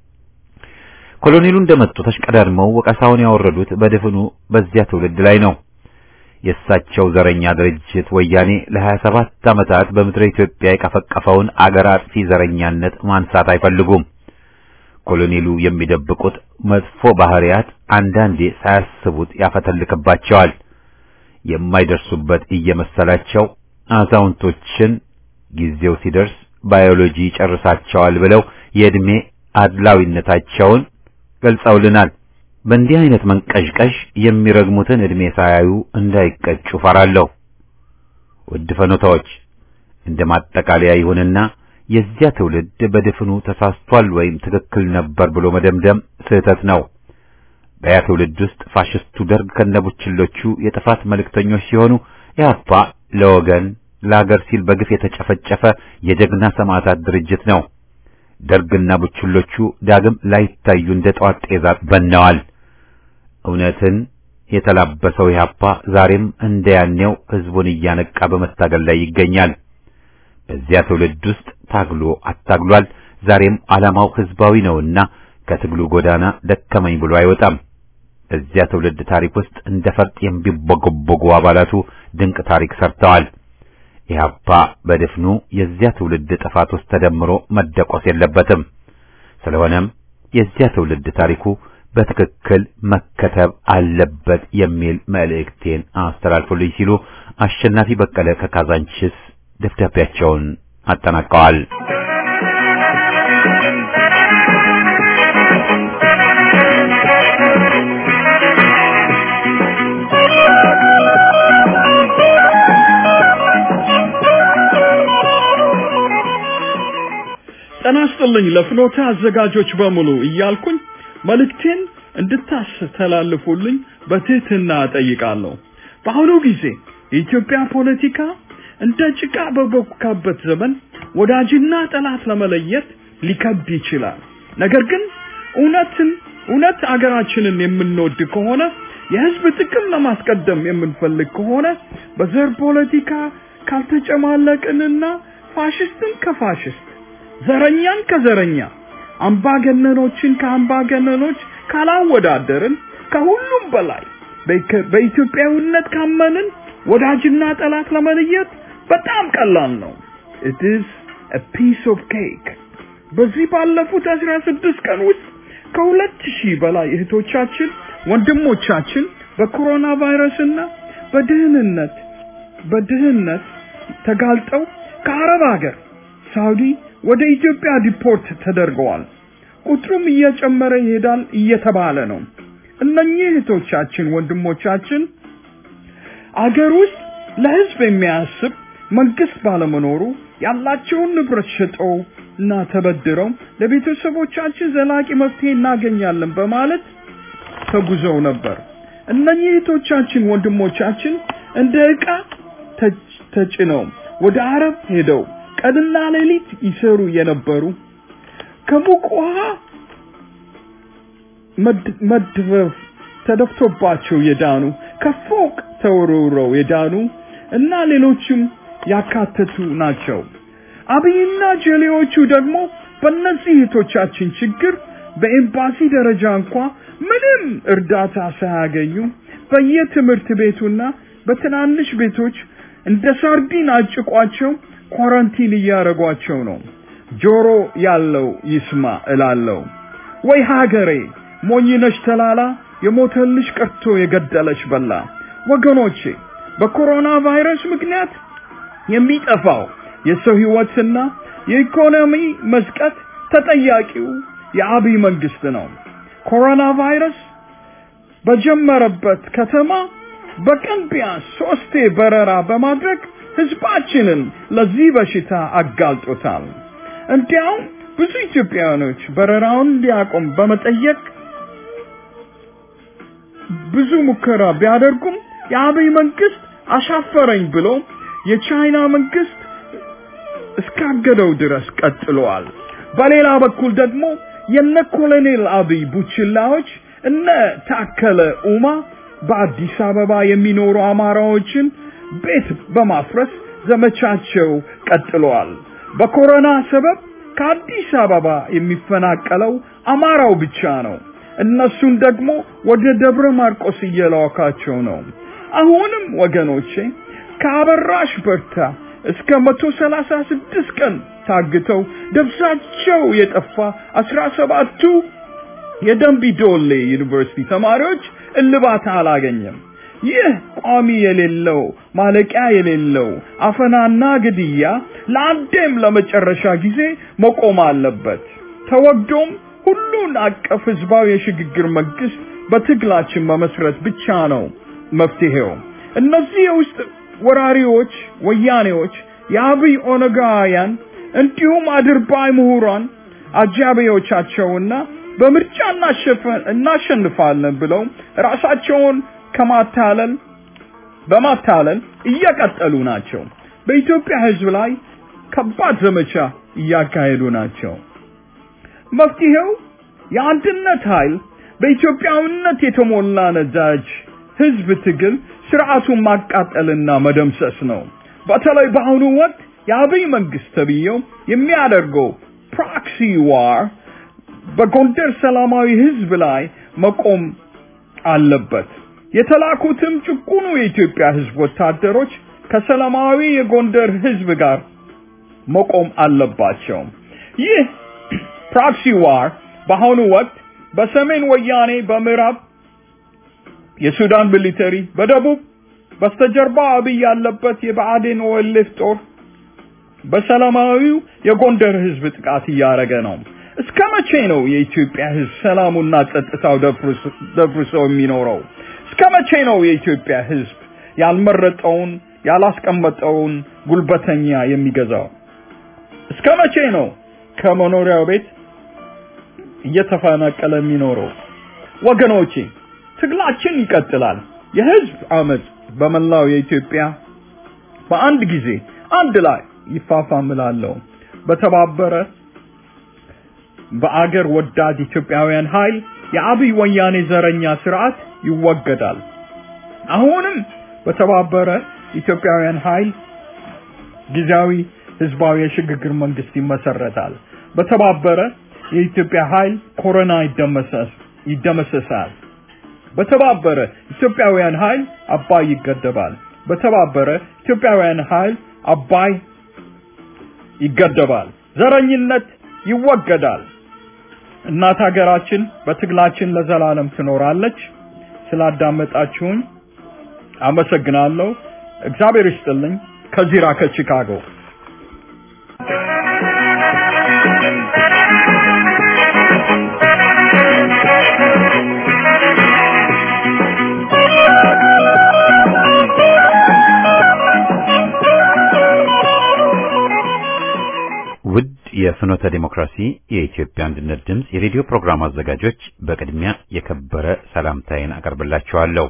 ኮሎኔሉ እንደመጡ ተሽቀዳድመው ወቀሳውን ያወረዱት በድፍኑ በዚያ ትውልድ ላይ ነው። የእሳቸው ዘረኛ ድርጅት ወያኔ ለሀያ ሰባት ዓመታት በምድረ ኢትዮጵያ የቀፈቀፈውን አገር አጥፊ ዘረኛነት ማንሳት አይፈልጉም። ኮሎኔሉ የሚደብቁት መጥፎ ባህሪያት አንዳንዴ ሳያስቡት ያፈተልክባቸዋል። የማይደርሱበት እየመሰላቸው አዛውንቶችን ጊዜው ሲደርስ ባዮሎጂ ይጨርሳቸዋል ብለው የዕድሜ አድላዊነታቸውን ገልጸውልናል። በእንዲህ አይነት መንቀዥቀዥ የሚረግሙትን ዕድሜ ሳያዩ እንዳይቀጩ ፈራለሁ። ውድ ፈኖታዎች እንደ ማጠቃለያ ይሁንና የዚያ ትውልድ በድፍኑ ተሳስቷል ወይም ትክክል ነበር ብሎ መደምደም ስህተት ነው። በያ ትውልድ ውስጥ ፋሽስቱ ደርግ ከነቡችሎቹ የጥፋት መልእክተኞች ሲሆኑ ኢህአፓ ለወገን ለአገር ሲል በግፍ የተጨፈጨፈ የጀግና ሰማዕታት ድርጅት ነው። ደርግና ቡችሎቹ ዳግም ላይታዩ እንደ ጠዋት ጤዛ በነዋል። እውነትን የተላበሰው ኢህአፓ ዛሬም እንደ ያኔው ህዝቡን እያነቃ በመታገል ላይ ይገኛል። በዚያ ትውልድ ውስጥ ታግሎ አታግሏል። ዛሬም ዓላማው ህዝባዊ ነውና ከትግሉ ጎዳና ደከመኝ ብሎ አይወጣም። በዚያ ትውልድ ታሪክ ውስጥ እንደ ፈርጥ የሚቦገቦጉ አባላቱ ድንቅ ታሪክ ሰርተዋል። ኢህአፓ በድፍኑ የዚያ ትውልድ ጥፋት ውስጥ ተደምሮ መደቆስ የለበትም። ስለሆነም የዚያ ትውልድ ታሪኩ በትክክል መከተብ አለበት የሚል መልእክቴን አስተላልፉልኝ ሲሉ አሸናፊ በቀለ ከካዛንችስ ደብዳቤያቸውን አጠናቀዋል።
ጤና ይስጥልኝ ለፍኖተ አዘጋጆች በሙሉ እያልኩኝ መልእክቴን እንድታስተላልፉልኝ በትህትና እጠይቃለሁ። በአሁኑ ጊዜ የኢትዮጵያ ፖለቲካ እንደ ጭቃ በቦካበት ዘመን ወዳጅና ጠላት ለመለየት ሊከብድ ይችላል። ነገር ግን እውነትን እውነት አገራችንን የምንወድ ከሆነ የህዝብ ጥቅም ለማስቀደም የምንፈልግ ከሆነ በዘር ፖለቲካ ካልተጨማለቅንና ፋሽስትን ከፋሽስት ዘረኛን ከዘረኛ አምባገነኖችን ከአምባገነኖች ካላወዳደርን ከሁሉም በላይ በኢትዮጵያዊነት ካመንን ወዳጅና ጠላት ለመለየት በጣም ቀላል ነው። it is a piece of cake በዚህ ባለፉት 16 ቀን ውስጥ ከሁለት ሺህ በላይ እህቶቻችን ወንድሞቻችን በኮሮና ቫይረስና በድህንነት በድህነት ተጋልጠው ከአረብ ሀገር ሳውዲ ወደ ኢትዮጵያ ዲፖርት ተደርገዋል። ቁጥሩም እየጨመረ ይሄዳል እየተባለ ነው። እነኚህ እህቶቻችን ወንድሞቻችን አገር ውስጥ ለህዝብ የሚያስብ መንግስት ባለመኖሩ ያላቸውን ንብረት ሸጠው እና ተበድረው ለቤተሰቦቻችን ዘላቂ መፍትሄ እናገኛለን በማለት ተጉዘው ነበር። እነኚህ እህቶቻችን ወንድሞቻችን እንደ ዕቃ ተጭነው ወደ አረብ ሄደው ቀንና ሌሊት ይሰሩ የነበሩ ከሙቅ ውሃ መድበፍ ተደፍቶባቸው የዳኑ ከፎቅ ተወርውረው የዳኑ እና ሌሎችም ያካተቱ ናቸው። አብይና ጀሌዎቹ ደግሞ በእነዚህ እህቶቻችን ችግር በኤምባሲ ደረጃ እንኳ ምንም እርዳታ ሳያገኙ በየትምህርት ቤቱና በትናንሽ ቤቶች እንደ ሳርዲን አጭቋቸው ኳራንቲን እያደረጓቸው ነው። ጆሮ ያለው ይስማ እላለሁ። ወይ ሀገሬ ሞኝነሽ ተላላ የሞተልሽ ቀርቶ የገደለሽ በላ። ወገኖቼ በኮሮና ቫይረስ ምክንያት የሚጠፋው የሰው ህይወትና የኢኮኖሚ መስቀት ተጠያቂው የአብይ መንግስት ነው። ኮሮና ቫይረስ በጀመረበት ከተማ በቀን ቢያንስ ሶስቴ በረራ በማድረግ ህዝባችንን ለዚህ በሽታ አጋልጦታል። እንዲያውም ብዙ ኢትዮጵያውያኖች በረራውን እንዲያቆም በመጠየቅ ብዙ ሙከራ ቢያደርጉም የአብይ መንግስት አሻፈረኝ ብሎ የቻይና መንግስት እስካገደው ድረስ ቀጥለዋል። በሌላ በኩል ደግሞ የነ ኮሎኔል አብይ ቡችላዎች እነ ታከለ ኡማ በአዲስ አበባ የሚኖሩ አማራዎችን ቤት በማፍረስ ዘመቻቸው ቀጥለዋል። በኮሮና ሰበብ ከአዲስ አበባ የሚፈናቀለው አማራው ብቻ ነው። እነሱን ደግሞ ወደ ደብረ ማርቆስ እየላካቸው ነው። አሁንም ወገኖቼ ከአበራሽ በርታ እስከ መቶ ሰላሳ ስድስት ቀን ታግተው ደብዛቸው የጠፋ አስራ ሰባቱ የደንቢ ዶሌ ዩኒቨርሲቲ ተማሪዎች እልባት አላገኘም። ይህ ቋሚ የሌለው ማለቂያ የሌለው አፈናና ግድያ ለአንዴም ለመጨረሻ ጊዜ መቆም አለበት። ተወግዶም ሁሉን አቀፍ ህዝባዊ የሽግግር መንግስት በትግላችን መመስረት ብቻ ነው መፍትሄው። እነዚህ የውስጥ ወራሪዎች ወያኔዎች፣ የአብይ ኦነጋውያን እንዲሁም አድርባይ ምሁራን አጃቢዎቻቸውና በምርጫ እናሸንፋለን ብለው ራሳቸውን ከማታለል በማታለል እየቀጠሉ ናቸው። በኢትዮጵያ ህዝብ ላይ ከባድ ዘመቻ እያካሄዱ ናቸው። መፍትሄው የአንድነት ኃይል በኢትዮጵያዊነት የተሞላ ነዳጅ ህዝብ ትግል ስርዓቱን ማቃጠልና መደምሰስ ነው። በተለይ በአሁኑ ወቅት የአብይ መንግስት ተብዬው የሚያደርገው ፕሮክሲ ዋር በጎንደር ሰላማዊ ህዝብ ላይ መቆም አለበት። የተላኩትም ጭቁኑ የኢትዮጵያ ህዝብ ወታደሮች ከሰላማዊ የጎንደር ህዝብ ጋር መቆም አለባቸው። ይህ ፕሮክሲ ዋር በአሁኑ ወቅት በሰሜን ወያኔ፣ በምዕራብ የሱዳን ሚሊተሪ፣ በደቡብ በስተጀርባ አብይ ያለበት የብአዴን ኦኤልኤፍ ጦር በሰላማዊው የጎንደር ህዝብ ጥቃት እያደረገ ነው። እስከ መቼ ነው የኢትዮጵያ ህዝብ ሰላሙና ጸጥታው ደፍርሶ የሚኖረው? እስከ መቼ ነው የኢትዮጵያ ህዝብ ያልመረጠውን ያላስቀመጠውን ጉልበተኛ የሚገዛው? እስከ መቼ ነው ከመኖሪያው ቤት እየተፈናቀለ የሚኖረው? ወገኖቼ ትግላችን ይቀጥላል። የህዝብ አመፅ በመላው የኢትዮጵያ በአንድ ጊዜ አንድ ላይ ይፋፋምላለው። በተባበረ በአገር ወዳድ ኢትዮጵያውያን ኃይል የአብይ ወያኔ ዘረኛ ስርዓት ይወገዳል። አሁንም በተባበረ ኢትዮጵያውያን ኃይል ጊዜያዊ ህዝባዊ የሽግግር መንግስት ይመሰረታል። በተባበረ የኢትዮጵያ ኃይል ኮሮና ይደመሰስ ይደመሰሳል። በተባበረ ኢትዮጵያውያን ኃይል አባይ ይገደባል። በተባበረ ኢትዮጵያውያን ኃይል አባይ ይገደባል። ዘረኝነት ይወገዳል። እናት ሀገራችን በትግላችን ለዘላለም ትኖራለች። ስላዳመጣችሁኝ አመሰግናለሁ። እግዚአብሔር ይስጥልኝ። ከዚራ ከቺካጎ
ውድ የፍኖተ ዲሞክራሲ የኢትዮጵያ አንድነት ድምፅ የሬዲዮ ፕሮግራም አዘጋጆች በቅድሚያ የከበረ ሰላምታዬን አቀርብላችኋለሁ።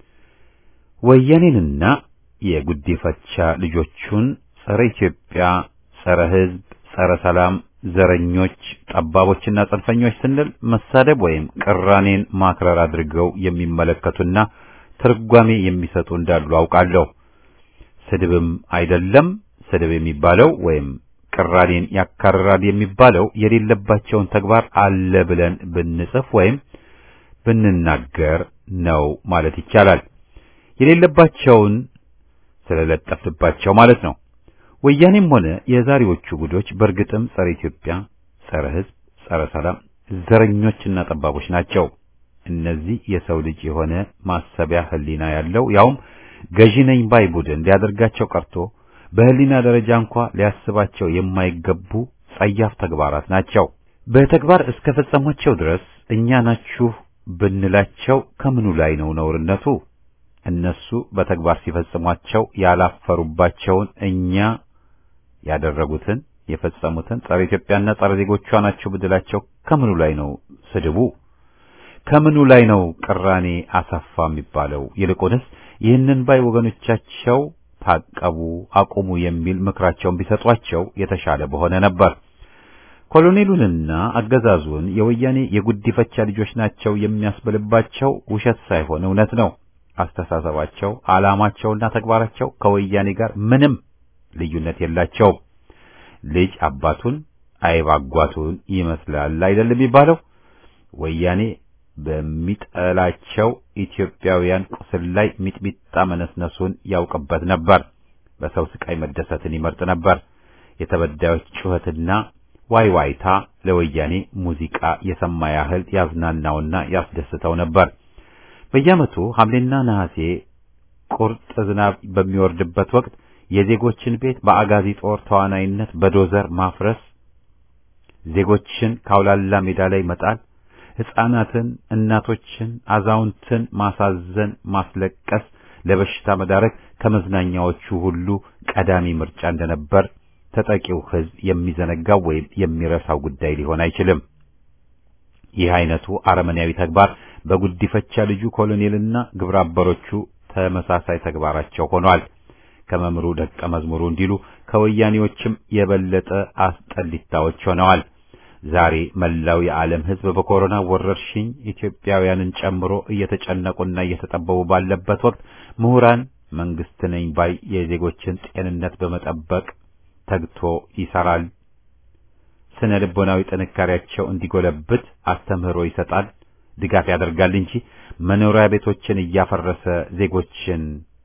ወያኔንና የጉዲፈቻ ልጆቹን ጸረ ኢትዮጵያ፣ ጸረ ሕዝብ፣ ጸረ ሰላም፣ ዘረኞች፣ ጠባቦችና ጽንፈኞች ስንል መሳደብ ወይም ቅራኔን ማክረር አድርገው የሚመለከቱና ትርጓሜ የሚሰጡ እንዳሉ አውቃለሁ። ስድብም አይደለም። ስድብ የሚባለው ወይም ቅራኔን ያካርራል የሚባለው የሌለባቸውን ተግባር አለ ብለን ብንጽፍ ወይም ብንናገር ነው ማለት ይቻላል። የሌለባቸውን ስለለጠፍንባቸው ማለት ነው። ወያኔም ሆነ የዛሬዎቹ ጉዶች በእርግጥም ጸረ ኢትዮጵያ፣ ጸረ ሕዝብ፣ ጸረ ሰላም፣ ዘረኞችና ጠባቦች ናቸው። እነዚህ የሰው ልጅ የሆነ ማሰቢያ ሕሊና ያለው ያውም ገዢ ነኝ ባይ ቡድን ሊያደርጋቸው ቀርቶ በህሊና ደረጃ እንኳ ሊያስባቸው የማይገቡ ጸያፍ ተግባራት ናቸው። በተግባር እስከ ፈጸሟቸው ድረስ እኛ ናችሁ ብንላቸው ከምኑ ላይ ነው ነውርነቱ? እነሱ በተግባር ሲፈጽሟቸው ያላፈሩባቸውን እኛ ያደረጉትን የፈጸሙትን ጸረ ኢትዮጵያና ጸረ ዜጎቿ ናቸው ብንላቸው ከምኑ ላይ ነው ስድቡ? ከምኑ ላይ ነው ቅራኔ አሰፋ የሚባለው? ይልቁንስ ይህንን ባይ ወገኖቻቸው ታቀቡ፣ አቁሙ የሚል ምክራቸውን ቢሰጧቸው የተሻለ በሆነ ነበር። ኮሎኔሉንና አገዛዙን የወያኔ የጉዲፈቻ ልጆች ናቸው የሚያስብልባቸው ውሸት ሳይሆን እውነት ነው። አስተሳሰባቸው፣ ዓላማቸውና ተግባራቸው ከወያኔ ጋር ምንም ልዩነት የላቸውም። ልጅ አባቱን አይብ አጓቱን ይመስላል አይደለም የሚባለው። ወያኔ በሚጠላቸው ኢትዮጵያውያን ቁስል ላይ ሚጥሚጣ መነስነሱን ያውቅበት ነበር። በሰው ስቃይ መደሰትን ይመርጥ ነበር። የተበዳዮች ጩኸትና ዋይዋይታ ለወያኔ ሙዚቃ የሰማ ያህል ያዝናናውና ያስደስተው ነበር። በየዓመቱ ሐምሌና ነሐሴ ቁርጥ ዝናብ በሚወርድበት ወቅት የዜጎችን ቤት በአጋዚ ጦር ተዋናይነት በዶዘር ማፍረስ፣ ዜጎችን ካውላላ ሜዳ ላይ መጣል፣ ሕፃናትን፣ እናቶችን፣ አዛውንትን ማሳዘን፣ ማስለቀስ፣ ለበሽታ መዳረግ ከመዝናኛዎቹ ሁሉ ቀዳሚ ምርጫ እንደነበር ተጠቂው ሕዝብ የሚዘነጋው ወይም የሚረሳው ጉዳይ ሊሆን አይችልም። ይህ አይነቱ አረመኔያዊ ተግባር በጉዲፈቻ ልጁ ኮሎኔልና ግብረ አበሮቹ ተመሳሳይ ተግባራቸው ሆኗል። ከመምሩ ደቀ መዝሙሩ እንዲሉ ከወያኔዎችም የበለጠ አስጠሊታዎች ሆነዋል። ዛሬ መላው የዓለም ሕዝብ በኮሮና ወረርሽኝ ኢትዮጵያውያንን ጨምሮ እየተጨነቁና እየተጠበቡ ባለበት ወቅት ምሁራን መንግስት ነኝ ባይ የዜጎችን ጤንነት በመጠበቅ ተግቶ ይሰራል። ስነ ልቦናዊ ጥንካሬያቸው እንዲጎለብት አስተምህሮ ይሰጣል፣ ድጋፍ ያደርጋል እንጂ መኖሪያ ቤቶችን እያፈረሰ ዜጎችን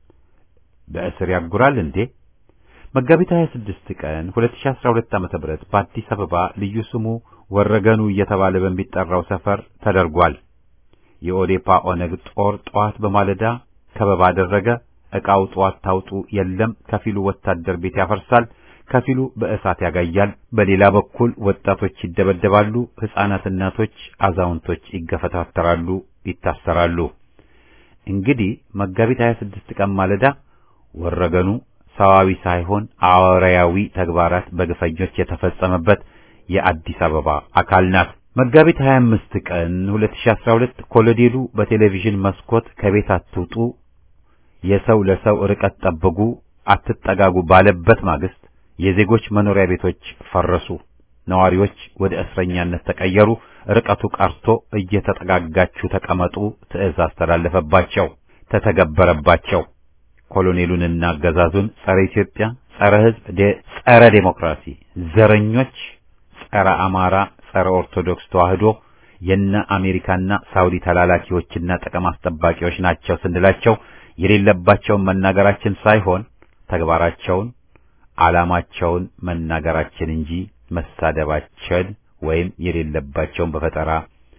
በእስር ያጉራል እንዴ? መጋቢት 26 ቀን 2012 ዓ.ም በአዲስ አበባ ልዩ ስሙ ወረገኑ እየተባለ በሚጠራው ሰፈር ተደርጓል። የኦዴፓ ኦነግ ጦር ጠዋት በማለዳ ከበባ አደረገ። ዕቃው ጠዋት ታውጡ የለም። ከፊሉ ወታደር ቤት ያፈርሳል፣ ከፊሉ በእሳት ያጋያል። በሌላ በኩል ወጣቶች ይደበደባሉ፣ ሕፃናት፣ እናቶች፣ አዛውንቶች ይገፈታተራሉ፣ ይታሰራሉ። እንግዲህ መጋቢት 26 ቀን ማለዳ ወረገኑ ሰዋዊ ሳይሆን አወራያዊ ተግባራት በግፈኞች የተፈጸመበት የአዲስ አበባ አካል ናት። መጋቢት 25 ቀን 2012 ኮሎኔሉ በቴሌቪዥን መስኮት ከቤት አትውጡ፣ የሰው ለሰው ርቀት ጠብቁ፣ አትጠጋጉ ባለበት ማግስት የዜጎች መኖሪያ ቤቶች ፈረሱ። ነዋሪዎች ወደ እስረኛነት ተቀየሩ። ርቀቱ ቀርቶ እየተጠጋጋችሁ ተቀመጡ ትዕዛዝ ተላለፈባቸው፣ ተተገበረባቸው። ኮሎኔሉንና አገዛዙን ጸረ ኢትዮጵያ፣ ጸረ ሕዝብ፣ ጸረ ዴሞክራሲ፣ ዘረኞች፣ ጸረ አማራ፣ ጸረ ኦርቶዶክስ ተዋህዶ የነ አሜሪካና ሳውዲ ተላላኪዎችና ጥቅም አስጠባቂዎች ናቸው ስንላቸው የሌለባቸውን መናገራችን ሳይሆን ተግባራቸውን ዓላማቸውን መናገራችን እንጂ መሳደባችን ወይም የሌለባቸውን በፈጠራ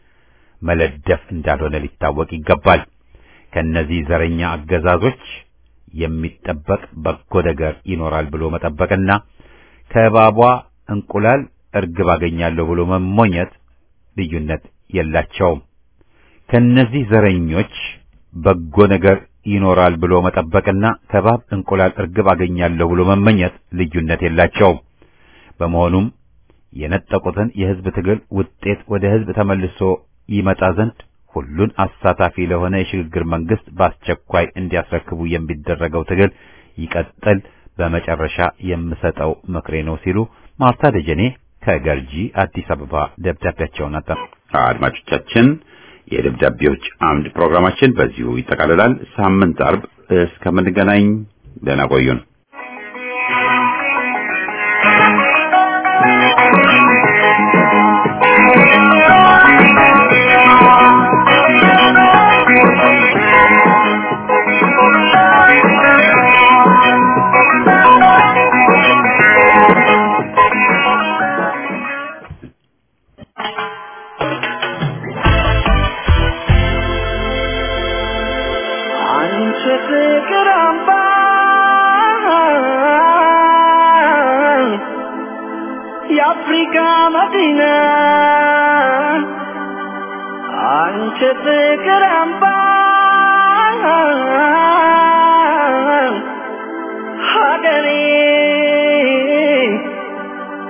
መለደፍ እንዳልሆነ ሊታወቅ ይገባል። ከነዚህ ዘረኛ አገዛዞች የሚጠበቅ በጎ ነገር ይኖራል ብሎ መጠበቅና ከእባቧ እንቁላል እርግብ አገኛለሁ ብሎ መሞኘት ልዩነት የላቸውም። ከነዚህ ዘረኞች በጎ ነገር ይኖራል ብሎ መጠበቅና ከእባብ እንቁላል እርግብ አገኛለሁ ብሎ መመኘት ልዩነት የላቸውም። በመሆኑም የነጠቁትን የሕዝብ ትግል ውጤት ወደ ሕዝብ ተመልሶ ይመጣ ዘንድ ሁሉን አሳታፊ ለሆነ የሽግግር መንግስት በአስቸኳይ እንዲያስረክቡ የሚደረገው ትግል ይቀጥል፣ በመጨረሻ የምሰጠው ምክሬ ነው ሲሉ ማርታ ደጀኔ ከገርጂ አዲስ አበባ ደብዳቤያቸውን አጠ አድማጮቻችን የደብዳቤዎች አምድ ፕሮግራማችን በዚሁ ይጠቃልላል። ሳምንት አርብ እስከምንገናኝ ደህና ቆዩን።
የአፍሪካ መዲና አንቺ ፍቅር አምባ ሀገሬ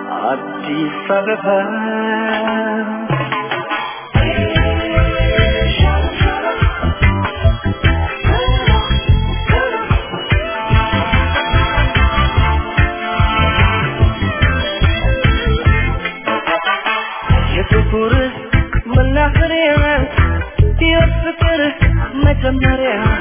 አዲስ አበባ መጀመሪያ